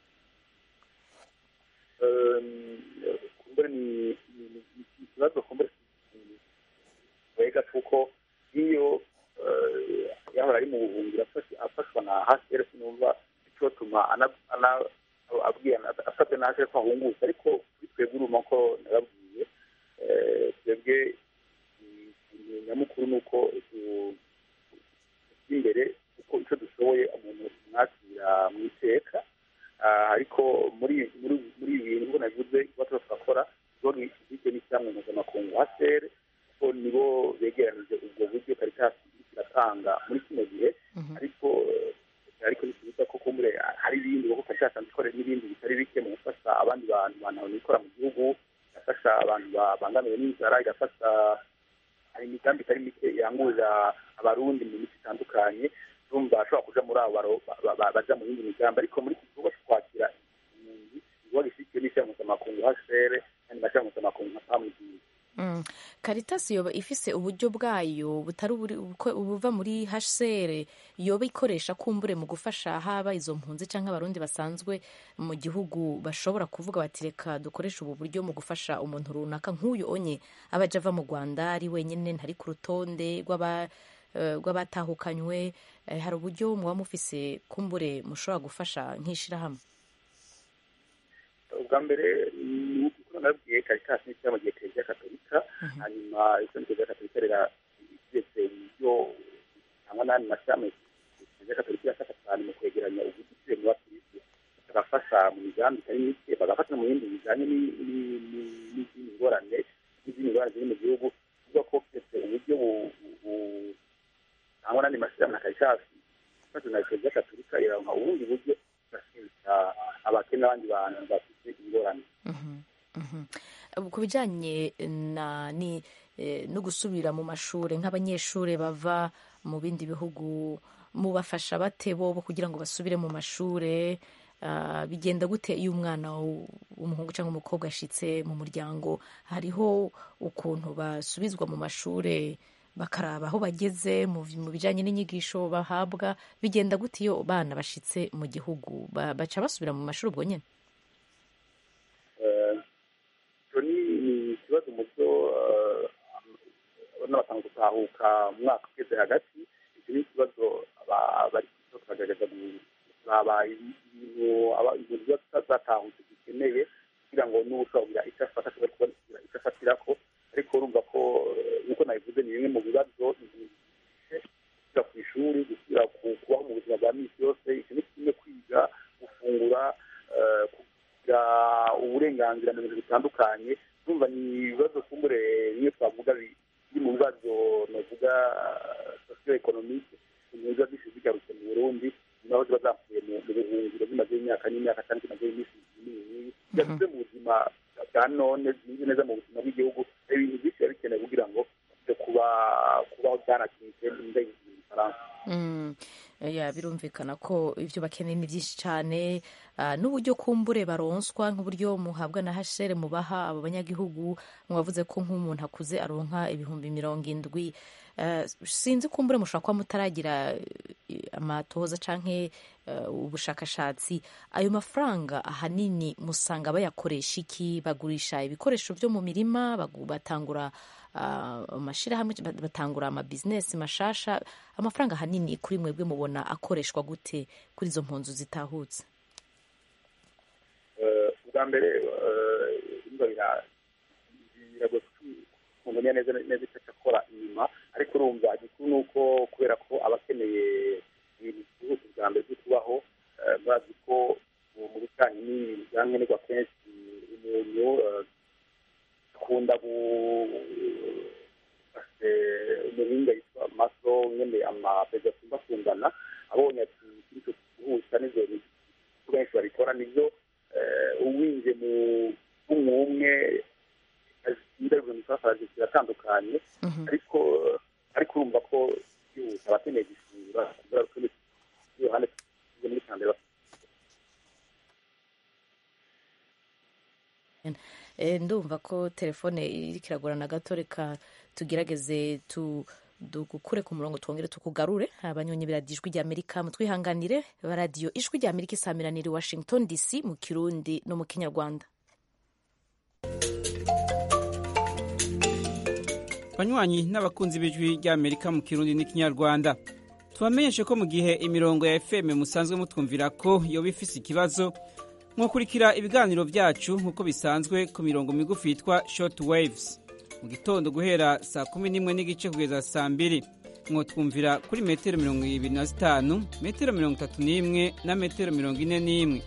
kumbure ni ni- ni- ni ikibazo kumbure wega kuko iyo eh, yahora ari mu buhungiro afashe- afashwa na hcr sinumva icotuma ana- ana- abwiye asabwe na hcr ko ahungutse ariko kuri twebwe uruma ko nababwiye eh, twebwe mm, ikintu nyamukuru ni uko tu- imbere uko icyo dushoboye umuntu mwakira mu iteka Ah, ariko muri muri muri ibi bintu ubwo navuze kuba tuba turakora ikigo gifite n'icyamwe mpuzamakungu hcr ko nibo begeranije ubwo buryo karitasi iratanga muri kino gihe ariko eh, ariko ntitubuza ko kumbure hari ibindi kuko karitasi ikorera n'ibindi bitari bike mu gufasha abandi bantu bantu ikora mu gihugu igafasha abantu babangamiwe n'inzara igafasha hari imigambi itari mike irangurira abarundi mu mico itandukanye urumva bashobora kuja muri abo baro- ba- ba- ba- baja mu yindi migambi ariko muri iki gikorwa cyo kwakira impunzi igikorwa gishyigikiwe n'ishyira mpuzamakungu hcr kandi mashyira mpuzamakungu nka pamugiye Mm. karitasi yoba ifise uburyo bwayo butari uburi- ubuko- ubuva muri hcr yoba ikoresha kumbure mu gufasha haba izo mpunzi cyangwa abarundi basanzwe mu gihugu bashobora kuvuga bati reka dukoreshe ubu buryo mu gufasha umuntu runaka nk'uyu onye aba aja ava mu rwanda ari wenyine ntari ku rutonde rw'aba eh, rw'abatahukanywe Eh, hari uburyo muba mufise kumbure mushobora gufasha nk'ishirahamwe ubwa mbere ni uko nabwiye karitasi n'ishyira mu gihe kiliziya katolika hanyuma icyo kiliziya katolika rera kiretse uburyo cyangwa n'andi mashami kiliziya katolika irafasha cyane mu kwegeranya ubudukire mu bakirisitu bagafasha mu migambi itari mike bagafasha mu bindi bijyanye ni- ni- ni- n'izindi ngorane n'izindi ngorane ziri mu gihugu kuvuga ko kiretse uburyo bu- bu- cyangwa n'andi mashyirahamwe na karitasi ifasha na kiliziya katolika iranka ubundi buryo igasubiza abakene n'abandi bantu bafite ingorane ku bijyanye na ni eh, no gusubira mu mashuri nk'abanyeshuri bava mu bindi bihugu mubafasha bate bobo kugira ngo basubire mu mashuri Ah, bigenda gute iyo umwana w- w'umuhungu cyangwa umukobwa ashitse mu muryango hariho ukuntu basubizwa mu mashuri bakaraba aho bageze mu mu bijyanye n'inyigisho bahabwa bigenda gute iyo bana bashitse mu gihugu Ba- baca basubira mu mashuri ubwo nyine icyo ni ni ikibazo mu byo n'abatanga gutahuka mu mwaka ugeze hagati icyo ni ikibazo aba- bari kugerageza kuraba ibintu aba- ibintu biba zatahutse zikeneye kugira ngo n'ushobora kugira icyo afata ashobore kubona kugira icyo afatira ko ariko urumva ko eh, nk'uko nabivuze ni bimwe mu bibazo gusubira ku ishuri gusubira ku- kubaho mu buzima bwa minsi yose icyo ni kimwe kwiga gufungura eh, kugira uburenganzira mu bintu bitandukanye urumva ni ibibazo kumbure bimwe twavuga bi- biri mu bibazo navuga sosiyo ekonomike ibintu biba byinshi bigarutse mu burundi naho ziba zapfuye mu mu buhungiro zimaze imyaka n'imyaka kandi zimaze iminsi minini byasize mu buzima bwa none zimeze neza mu buzima bw'igihugu hari ibintu byinshi biba bikenewe kugira ngo byo kuba kubaho byanakinze ndege mu gifaransa Mm, ya birumvikana ko ibyo bakeneye ni byinshi cyane ah, n'uburyo kumbure baronswa nk'uburyo muhabwa na hashere mubaha abo banyagihugu mwavuze ko nk'umuntu akuze aronka ibihumbi mirongo indwi Ah, sinzi kumbure mushobora kuba mutaragira eh, amatohoza canke eh, ubushakashatsi ayo mafaranga ahanini musanga bayakoresha iki bagurisha ibikoresho byo mu mirima bagu- batangura ah, amashirahamwe bat- batangura amabizinesi mashasha amafaranga ahanini kuri mwebwe mubona akoreshwa gute kuri izo mpunzu zitahutse Eh, ubwa mbere imba biragoye kumenya neza neza icyo akora inyuma ariko urumva igikuru ni uko kubera ko aba akeneye ibintu byihuse bwa mbere byo kubaho eh, bazi ko mu mu bijyanye n'ibintu bya nkenerwa kenshi umuntu eh, akunda gu- eh, umuhinga yitwa maso nyine amaperezida akunda kungana abonye ati kiricyo gihuta n'izo ko benshi babikora nibyo eh, uwinje mu umwe indabyo mu safari ziratandukanye ariko ariko urumva ko abakeneye gufungura kubera ko iruhande muri kambere ndumva ko telefone iri kiragorana gato reka tugerageze tu dukure ku murongo twongere tukugarure abanyonyi biradiyo ijwi rya amerika mutwihanganire radiyo ijwi rya amerika isamiranira i washington dc mu kirundi no mu kinyarwanda banywanyi n'abakunzi b'ijwi rya amerika mu kirundi n'ikinyarwanda tubamenyeshe ko mu gihe imirongo ya fm musanzwe mutwumvira ko yoba ifise ikibazo mwakurikira ibiganiro byacu nk'uko bisanzwe ku mirongo migufi yitwa short waves mu gitondo guhera saa kumi n'imwe n'igice kugeza saa mbiri mwotwumvira kuri metero mirongo ibiri na zitanu metero mirongo itatu n'imwe na metero mirongo ine n'imwe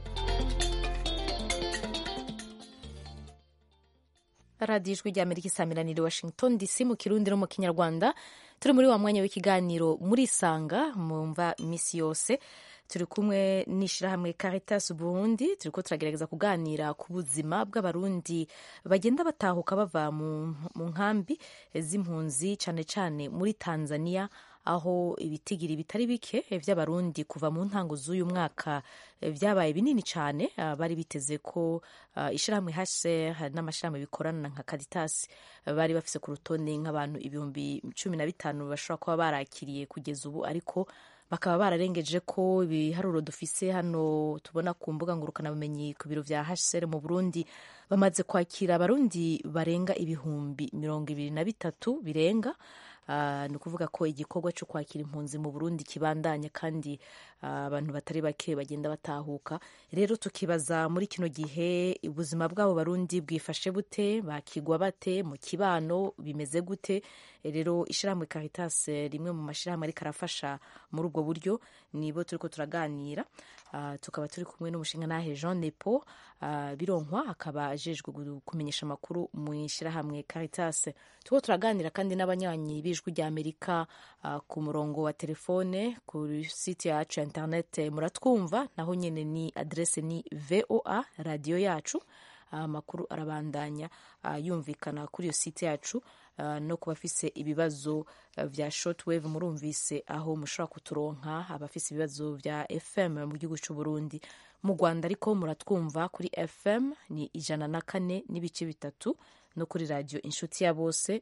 radiyo ijwi rya amerika isamiranira i washington dc mu kirundi no mu kinyarwanda turi muri wa mwanya w'ikiganiro muri isanga mumva iminsi yose turi kumwe n'ishyirahamwe Caritas Burundi turi ko turagerageza kuganira ku buzima bw'abarundi bagenda batahuka bava mu nkambi z'impunzi cyane cyane muri Tanzania aho ibitigiri bitari bike by'abarundi kuva mu ntango z'uyu mwaka byabaye binini cyane bari biteze ko ishyirahamwe HCR n'amashyirahamwe bikorana nka Caritas bari bafise ku rutonde nk'abantu ibihumbi cumi na bitanu bashobora kuba barakiriye kugeza ubu ariko bakaba bararengeje ko ibiharuro dufise hano tubona ku mbuga ngurukanabumenyi ku biro vya HCR mu Burundi bamaze kwakira abarundi barenga ibihumbi mirongo ibiri na bitatu birenga Uh, ni ukuvuga ko igikorwa cyo kwakira impunzi mu Burundi kibandanya kandi abantu uh, batari bake bagenda batahuka rero tukibaza muri kino gihe ubuzima bwabo barundi bwifashe bute bakigwa bate mu kibano bimeze gute rero ishyirahamwe Caritas rimwe mu mashyirahamwe ariko arafasha muri ubwo buryo nibo turiko turaganira uh, tukaba turi kumwe n'umushinga nahe Jean Nepo bironkwa akaba ajejwe kumenyesha amakuru mu ishyirahamwe Caritas turiko turaganira kandi n'abanyanyi b'ijwi rya Amerika ku murongo wa telefone kuri site yacu ya internet muratwumva naho nyine ni adrese ni voa radiyo yacu amakuru arabandanya yumvikana kuri iyo site yacu no kuba afise ibibazo vya shortwave murumvise aho mushobora kuturonka abafise ibibazo vya fm mu gihugu c'u Burundi mu Rwanda ariko muratwumva kuri fm ni ijana na kane n'ibice bitatu no kuri radio inshuti ya bose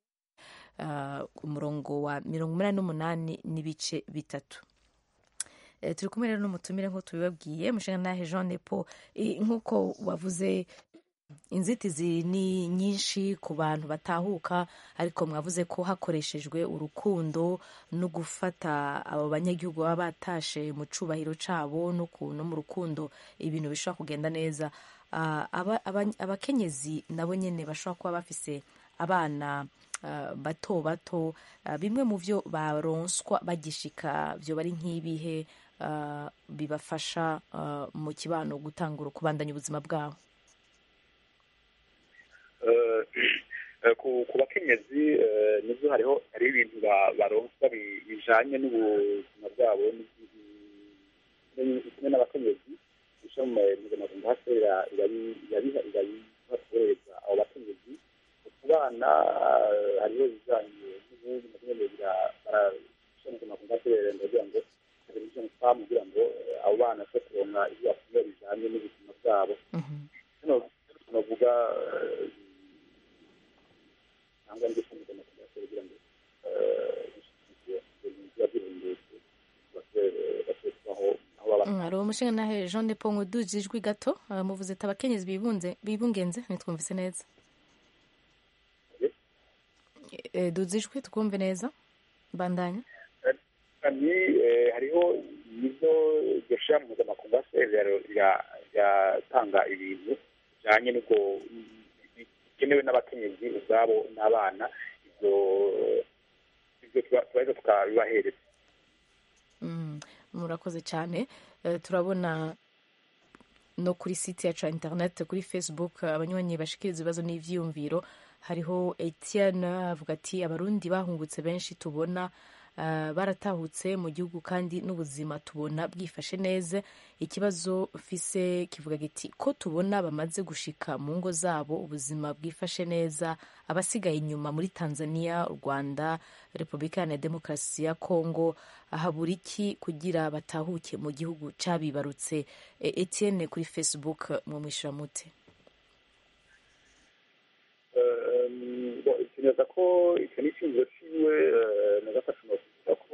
umurongo wa mirongo umunani n'umunani n'ibice bitatu turi kumwe rero n'umutumire nk'uko tubibabwiye mushinga nahe jean nepo nk'uko wavuze inzitizi ni nyinshi ku bantu batahuka ariko mwavuze ko hakoreshejwe urukundo no gufata abo banyagihugu baba batashe mu cubahiro cabo no mu rukundo ibintu bishobora kugenda neza abakenyezi nabo nyine bashobora kuba bafise abana bato bato bimwe mu byo baronswa bagishika byo bari nk'ibihe bibafasha mu kibano gutangura kubandanya ubuzima bwabo ku bakenyezi nibyo hariho hariho ibintu baronswa bijanye n'ubuzima bwabo kimwe n'abakenyezi bisha mu mpuzamahanga hasi irabibatoreza abo bakenyezi ku bana hariho ibijanye n'ubundi na bimwe barasha mu mpuzamahanga hasi kugira ngo televiziyo famu kugira ngo abo bana bashobore kuronka ibyo bakunda bijanye n'ubuzima bwabo hano tunavuga cyangwa ndetse n'umugambi kugira ngo hari umushinga nahe jean de pongo duje ijwi gato muvuze ati abakenyezi bibunze bibungenze ntitwumvise neza duze ijwi twumve neza bandanya ni hariho nizo iryo shirahamwe mpuzamakungu riratanga ibintu bijanye n'ubwo bikenewe n'abakenyezi ubwabo n'abana ibyo ibyo turaheza tukabibahereza murakoze cyane turabona no kuri site yacu ya interineti kuri facebook abanywanyi bashikiriza ibibazo n'ivyiyumviro hariho etienne avuga ati abarundi bahungutse benshi tubona uh, baratahutse mu gihugu kandi n'ubuzima tubona bwifashe neza ikibazo mfise kivuga giti ko tubona bamaze gushika mu ngo zabo ubuzima bwifashe neza abasigaye inyuma muri tanzania u rwanda repubulika iharanira demokarasi ya kongo habura iki kugira batahuke mu gihugu cabibarutse e, etienne kuri facebook mu mwishyura mute neza ko icyo ni icyumviro ciwe nagafashe nokuvuga ko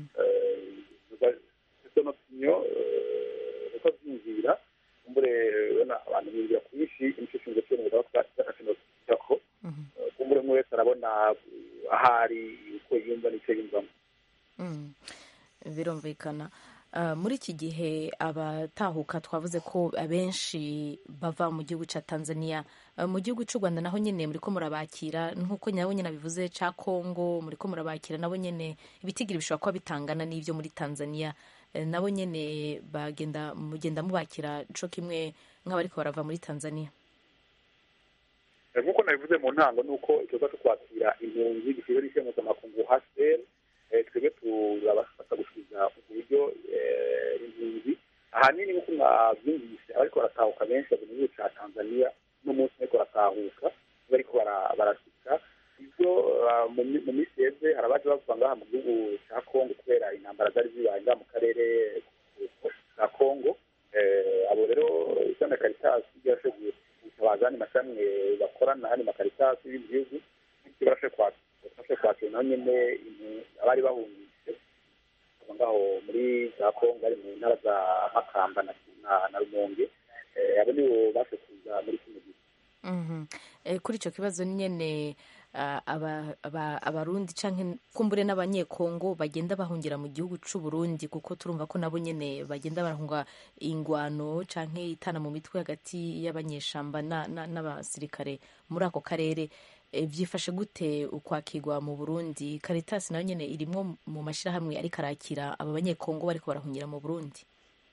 izo nopinyo uko abyumvira kumbure ubona abantu biyumvira kwinshi nicyo cyumviro ciwe nagafashe nokuvuga ko kumbure umwe wese arabona ahari uko yumva n'icyo yumvamo birumvikana muri iki gihe abatahuka twavuze ko abenshi bava mu gihugu cya tanzania mu gihugu cy'u rwanda naho nyine muri ko murabakira nk'uko nabo nyine bivuze cya kongo muri ko murabakira nabo nyine ibitigiri bishobora kuba bitangana n'ibyo muri tanzania nabo nyine bagenda mugenda mubakira cyo kimwe nk'abariko barava muri tanzania nk'uko nabivuze mu ntango ni uko ikibazo cyo kwakira impunzi gishyizwe n'ishyira mpuzamakungu hcr twebwe turabafasha gusubiza uburyo impunzi ahanini nk'uko mwabyumvise abariko baratahuka benshi bava mu gihugu ca tanzania n'umunsi bariko baratahuka bariko barasika ivyo mu minsi yeze hari abaje bava ngaha mu gihugu ca kongo kubera intambara zari zibaye ngaha mu karere ka kongo abo rero isana karitasi ryarashoboye gutabaza andi mashami bakorana n'andi makaritasi y'ibindi bihugu bityo barashoboye kwakira naho nyene abari bahungitse ngaho muri za kongo bari mu ntara za makamba na rumonge abo nibo bashe kuza muri kino gihe kuri icyo kibazo nyine abarundi cyangwa kumbure n'abanyekongo bagenda bahungira mu gihugu cy'u Burundi kuko turumva ko nabo nyine bagenda barahunga ingwano cyangwa itana mu mitwe hagati y'abanyeshamba n'abasirikare muri ako karere byifashe gute ukwakirwa mu burundi karitasi nayo nyine irimo mu mashyirahamwe ariko arakira aba banyekongo bariko barahungira mu burundi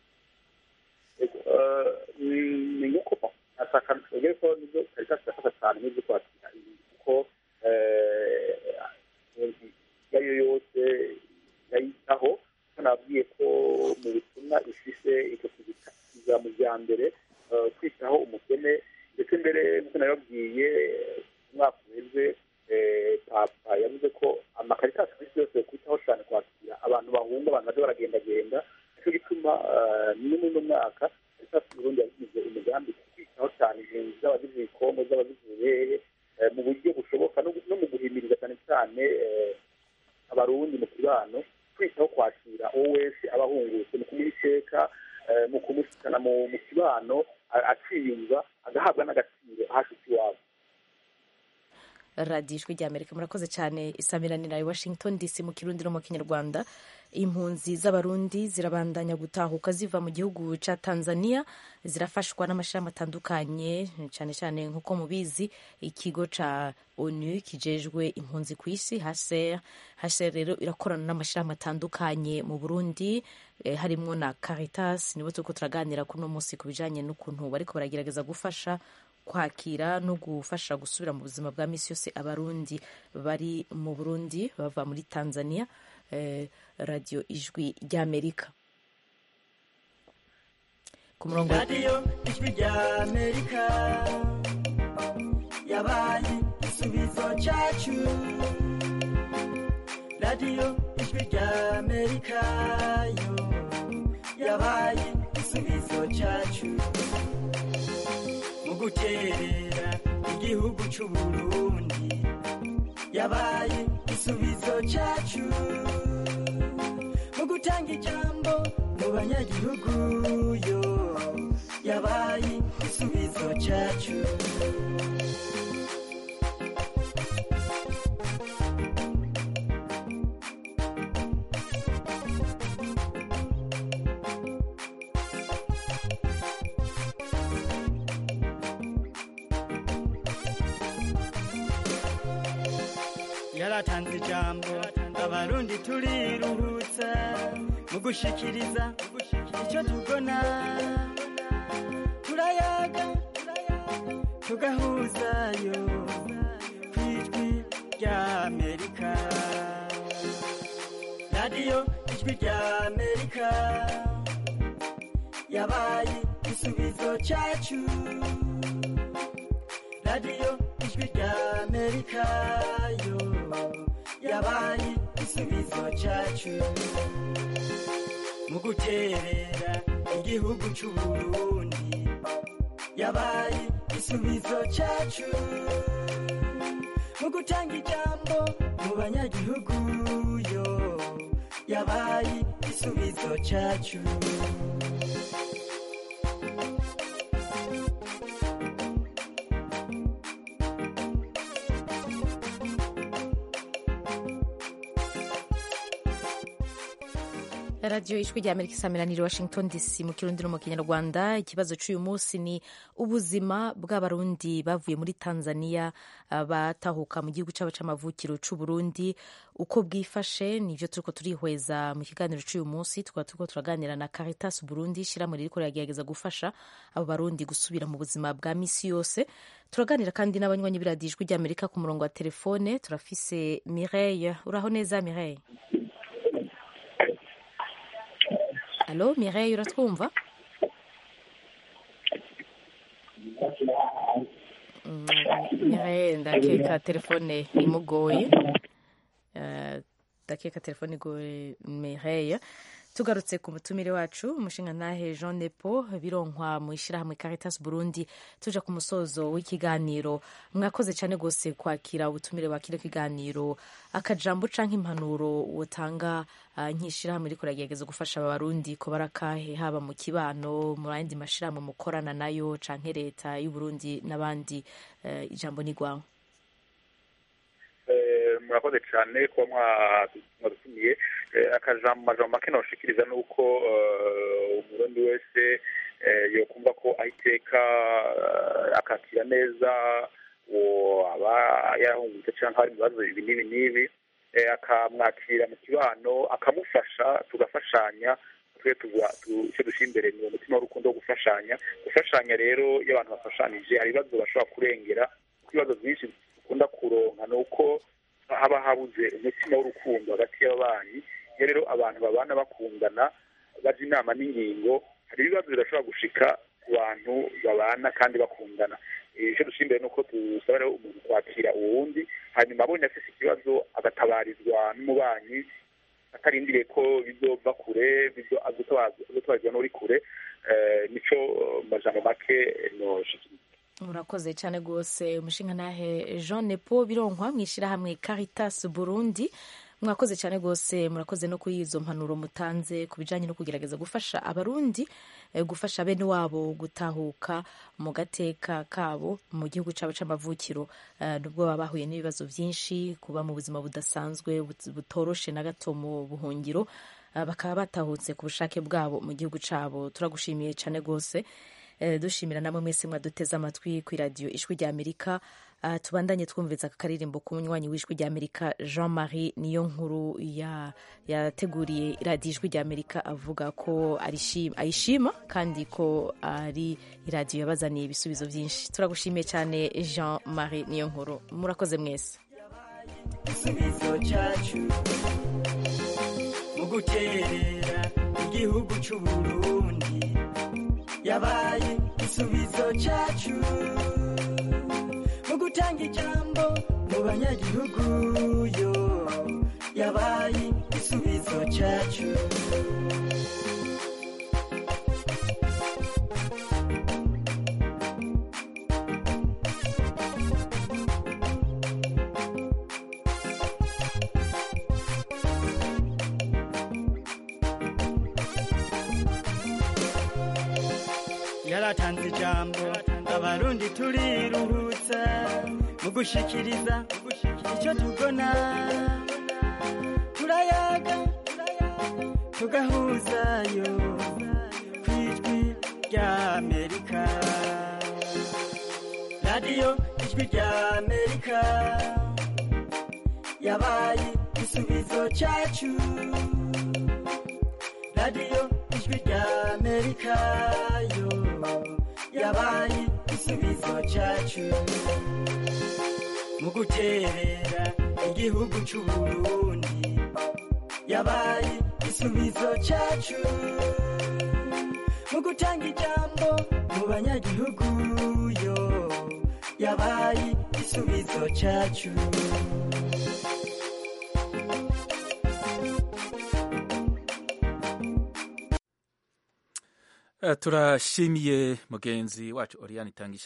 ni nk'uko ashaka twebwe ko nibyo karitasi irafasha cyane n'ibyo kwakira kuko iyo ariyo yose yayitaho ko nababwiye ko mu butumwa ifise icyo kuza mu bya mbere kwitaho umukene ndetse mbere nk'uko nabibabwiye umwaka uheze papa yavuze ko amakaritasi ku isi yose kwitaho cyane kwakira abantu bahunga abantu baje baragendagenda nicyo gituma no muri uno mwaka karitasi burundi yagize umugambi kwitaho cyane impunzi z'abagize ibikombe z'abagize ubuhehe mu buryo bushoboka no mu guhimiriza cyane cyane abarundi mu kibano kwitaho kwakira uwo wese aba ahungutse mu kumuha iteka mu kumushyikana mu kibano aciyumva agahabwa n'agaciro ahashitse iwabo radiyo ijwi rya amerika murakoze cyane isamiranira i washington dc mu kirundi no mu kinyarwanda impunzi z'abarundi zirabandanya gutahuka ziva mu gihugu cya tanzania zirafashwa n'amashami atandukanye cyane cyane nk'uko mubizi ikigo cya onu kijejwe impunzi ku isi haser haser rero irakorana n'amashami atandukanye mu burundi eh, harimo na caritas nibo turiko turaganira kuri uno munsi ku bijanye n'ukuntu bariko baragerageza gufasha kwakira no gufasha gusubira mu buzima bwa misi yose abarundi bari mu burundi bava muri tanzania eh, radio ijwi ry'amerika ku murongo radiyo ijwi ry'amerika yabaye igisubizo cyacu radiyo ijwi ry'amerika yo yabaye igisubizo cyacu mu guterera igihugu cy'u Burundi yabaye igisubizo cyacu mu gutanga ijambo mu banyagihugu yo yabaye igisubizo cyacu yaratanze ijambo abarundi turiruhutsa mu gushikiriza icyo tubona turayaga tugahuzayo ku ijwi ry'amerika radiyo ijwi rya amerika yabaye igisubizo cyacu radiyo ijwi rya amerika yo yabaye igisubizo cyacu mu guterera igihugu cy'u burundi yabaye igisubizo cyacu mu gutanga ijambo mu banyagihugu yo yabaye igisubizo cyacu radiyo ijwi rya amerika isamiraniye washington dc mu kirundi no mu kinyarwanda ikibazo cy'uyu munsi ni ubuzima bw'abarundi bavuye muri tanzania uh, batahuka mu gihugu cyabo c'amavukiro c'u burundi uko bwifashe nivyo turiko turihweza mu kiganiro c'uyu munsi tukaba turiko turaganira na caritas burundi ishyirahamwe ririko riragerageza gufasha abo barundi gusubira mu buzima bwa misi yose turaganira kandi n'abanywanyi b'iradiyo ijwi rya amerika ku murongo wa telefone turafise mireille uraho neza mireille Alo Mireille uratwumva Mireille ndakeka telefone imugoye ndakeka telefone igoye Mireille tugarutse ku mutumire wacu umushinga ntahe jean nepo bironkwa mu ishyirahamwe caritas burundi tuja ku musozo w'ikiganiro mwakoze cyane rwose kwakira ubutumire bwa kino kiganiro akajambo canke impanuro wotanga uh, nk'ishyirahamwe riko ragerageza gufasha abarundi ko barakahe haba mu kibano mu yandi mashirahamwe mukorana nayo canke leta y'uburundi n'abandi uh, ijambo ni rwawe murakoze cyane kuba mwadutumiye akajambo majambo make nawushikiriza ni uko umurundi wese yokumva ko aho iteka akakira neza uwo aba yarahungutse cyangwa hari ibibazo ibi n'ibi n'ibi akamwakira mu kibano akamufasha tugafashanya twe icyo dushyira imbere ni umutima w'urukundo wo gufashanya gufashanya rero iyo abantu bafashanije hari ibibazo bashobora kurengera kuko ibibazo byinshi dukunda kuronka ni uko haba habuze umutima w'urukundo hagati y'ababanyi iyo rero abantu babana bakundana bajya inama n'ingingo hari ibibazo bidashobora gushika ku bantu babana kandi bakundana icyo dushyira imbere ni uko dusaba rero umuntu kwakira uwundi hanyuma abonye afite ikibazo agatabarizwa n'umubanyi atarindiriye ko bizova kure azotabarizwa n'uri kure nico majambo make noshikiriza murakoze cyane rwose umushinga nahe jean nepo bironkwa mu ishyirahamwe caritas burundi mwakoze cyane rwose murakoze no kuri izo mpanuro mutanze ku bijyanye no kugerageza gufasha abarundi gufasha bene wabo gutahuka mu gateka kabo mu gihugu cyabo cy'amavukiro nubwo baba bahuye n'ibibazo byinshi kuba mu buzima budasanzwe butoroshe na gato mu buhungiro bakaba batahutse ku bushake bwabo mu gihugu cyabo turagushimiye cyane rwose dushimira namwe mwese mwaduteze amatwi ku iradiyo ijwi rya amerika tubandanye twumviza aka karirimbo k'umunywanyi w'ijwi rya amerika jean marie niyo nkuru yateguriye iradiyo ijwi rya amerika avuga ko ayishima kandi ko ari iradiyo yabazaniye ibisubizo byinshi turagushimiye cyane jean marie niyo nkuru murakoze mwese igisubizo cyacu mu guterera igihugu cy'u burundi yabaye igisubizo cyacu mu gutanga ijambo mu banyagihugu yo yabaye igisubizo cyacu yaratanze ijambo abarundi turiruhutsa mu gushikiriza icyo tubona turayaga tugahuzayo ku ijwi rya amerika radiyo ijwi rya amerika yabaye igisubizo cyacu radiyo ijwi rya amerika yo yabaye igisubizo cyacu mu guterera igihugu cy'u burundi yabaye igisubizo cyacu mu gutanga ijambo mu banyagihugu yo yabaye igisubizo cyacu turashimiye mugenzi wacu Oriane Tangisha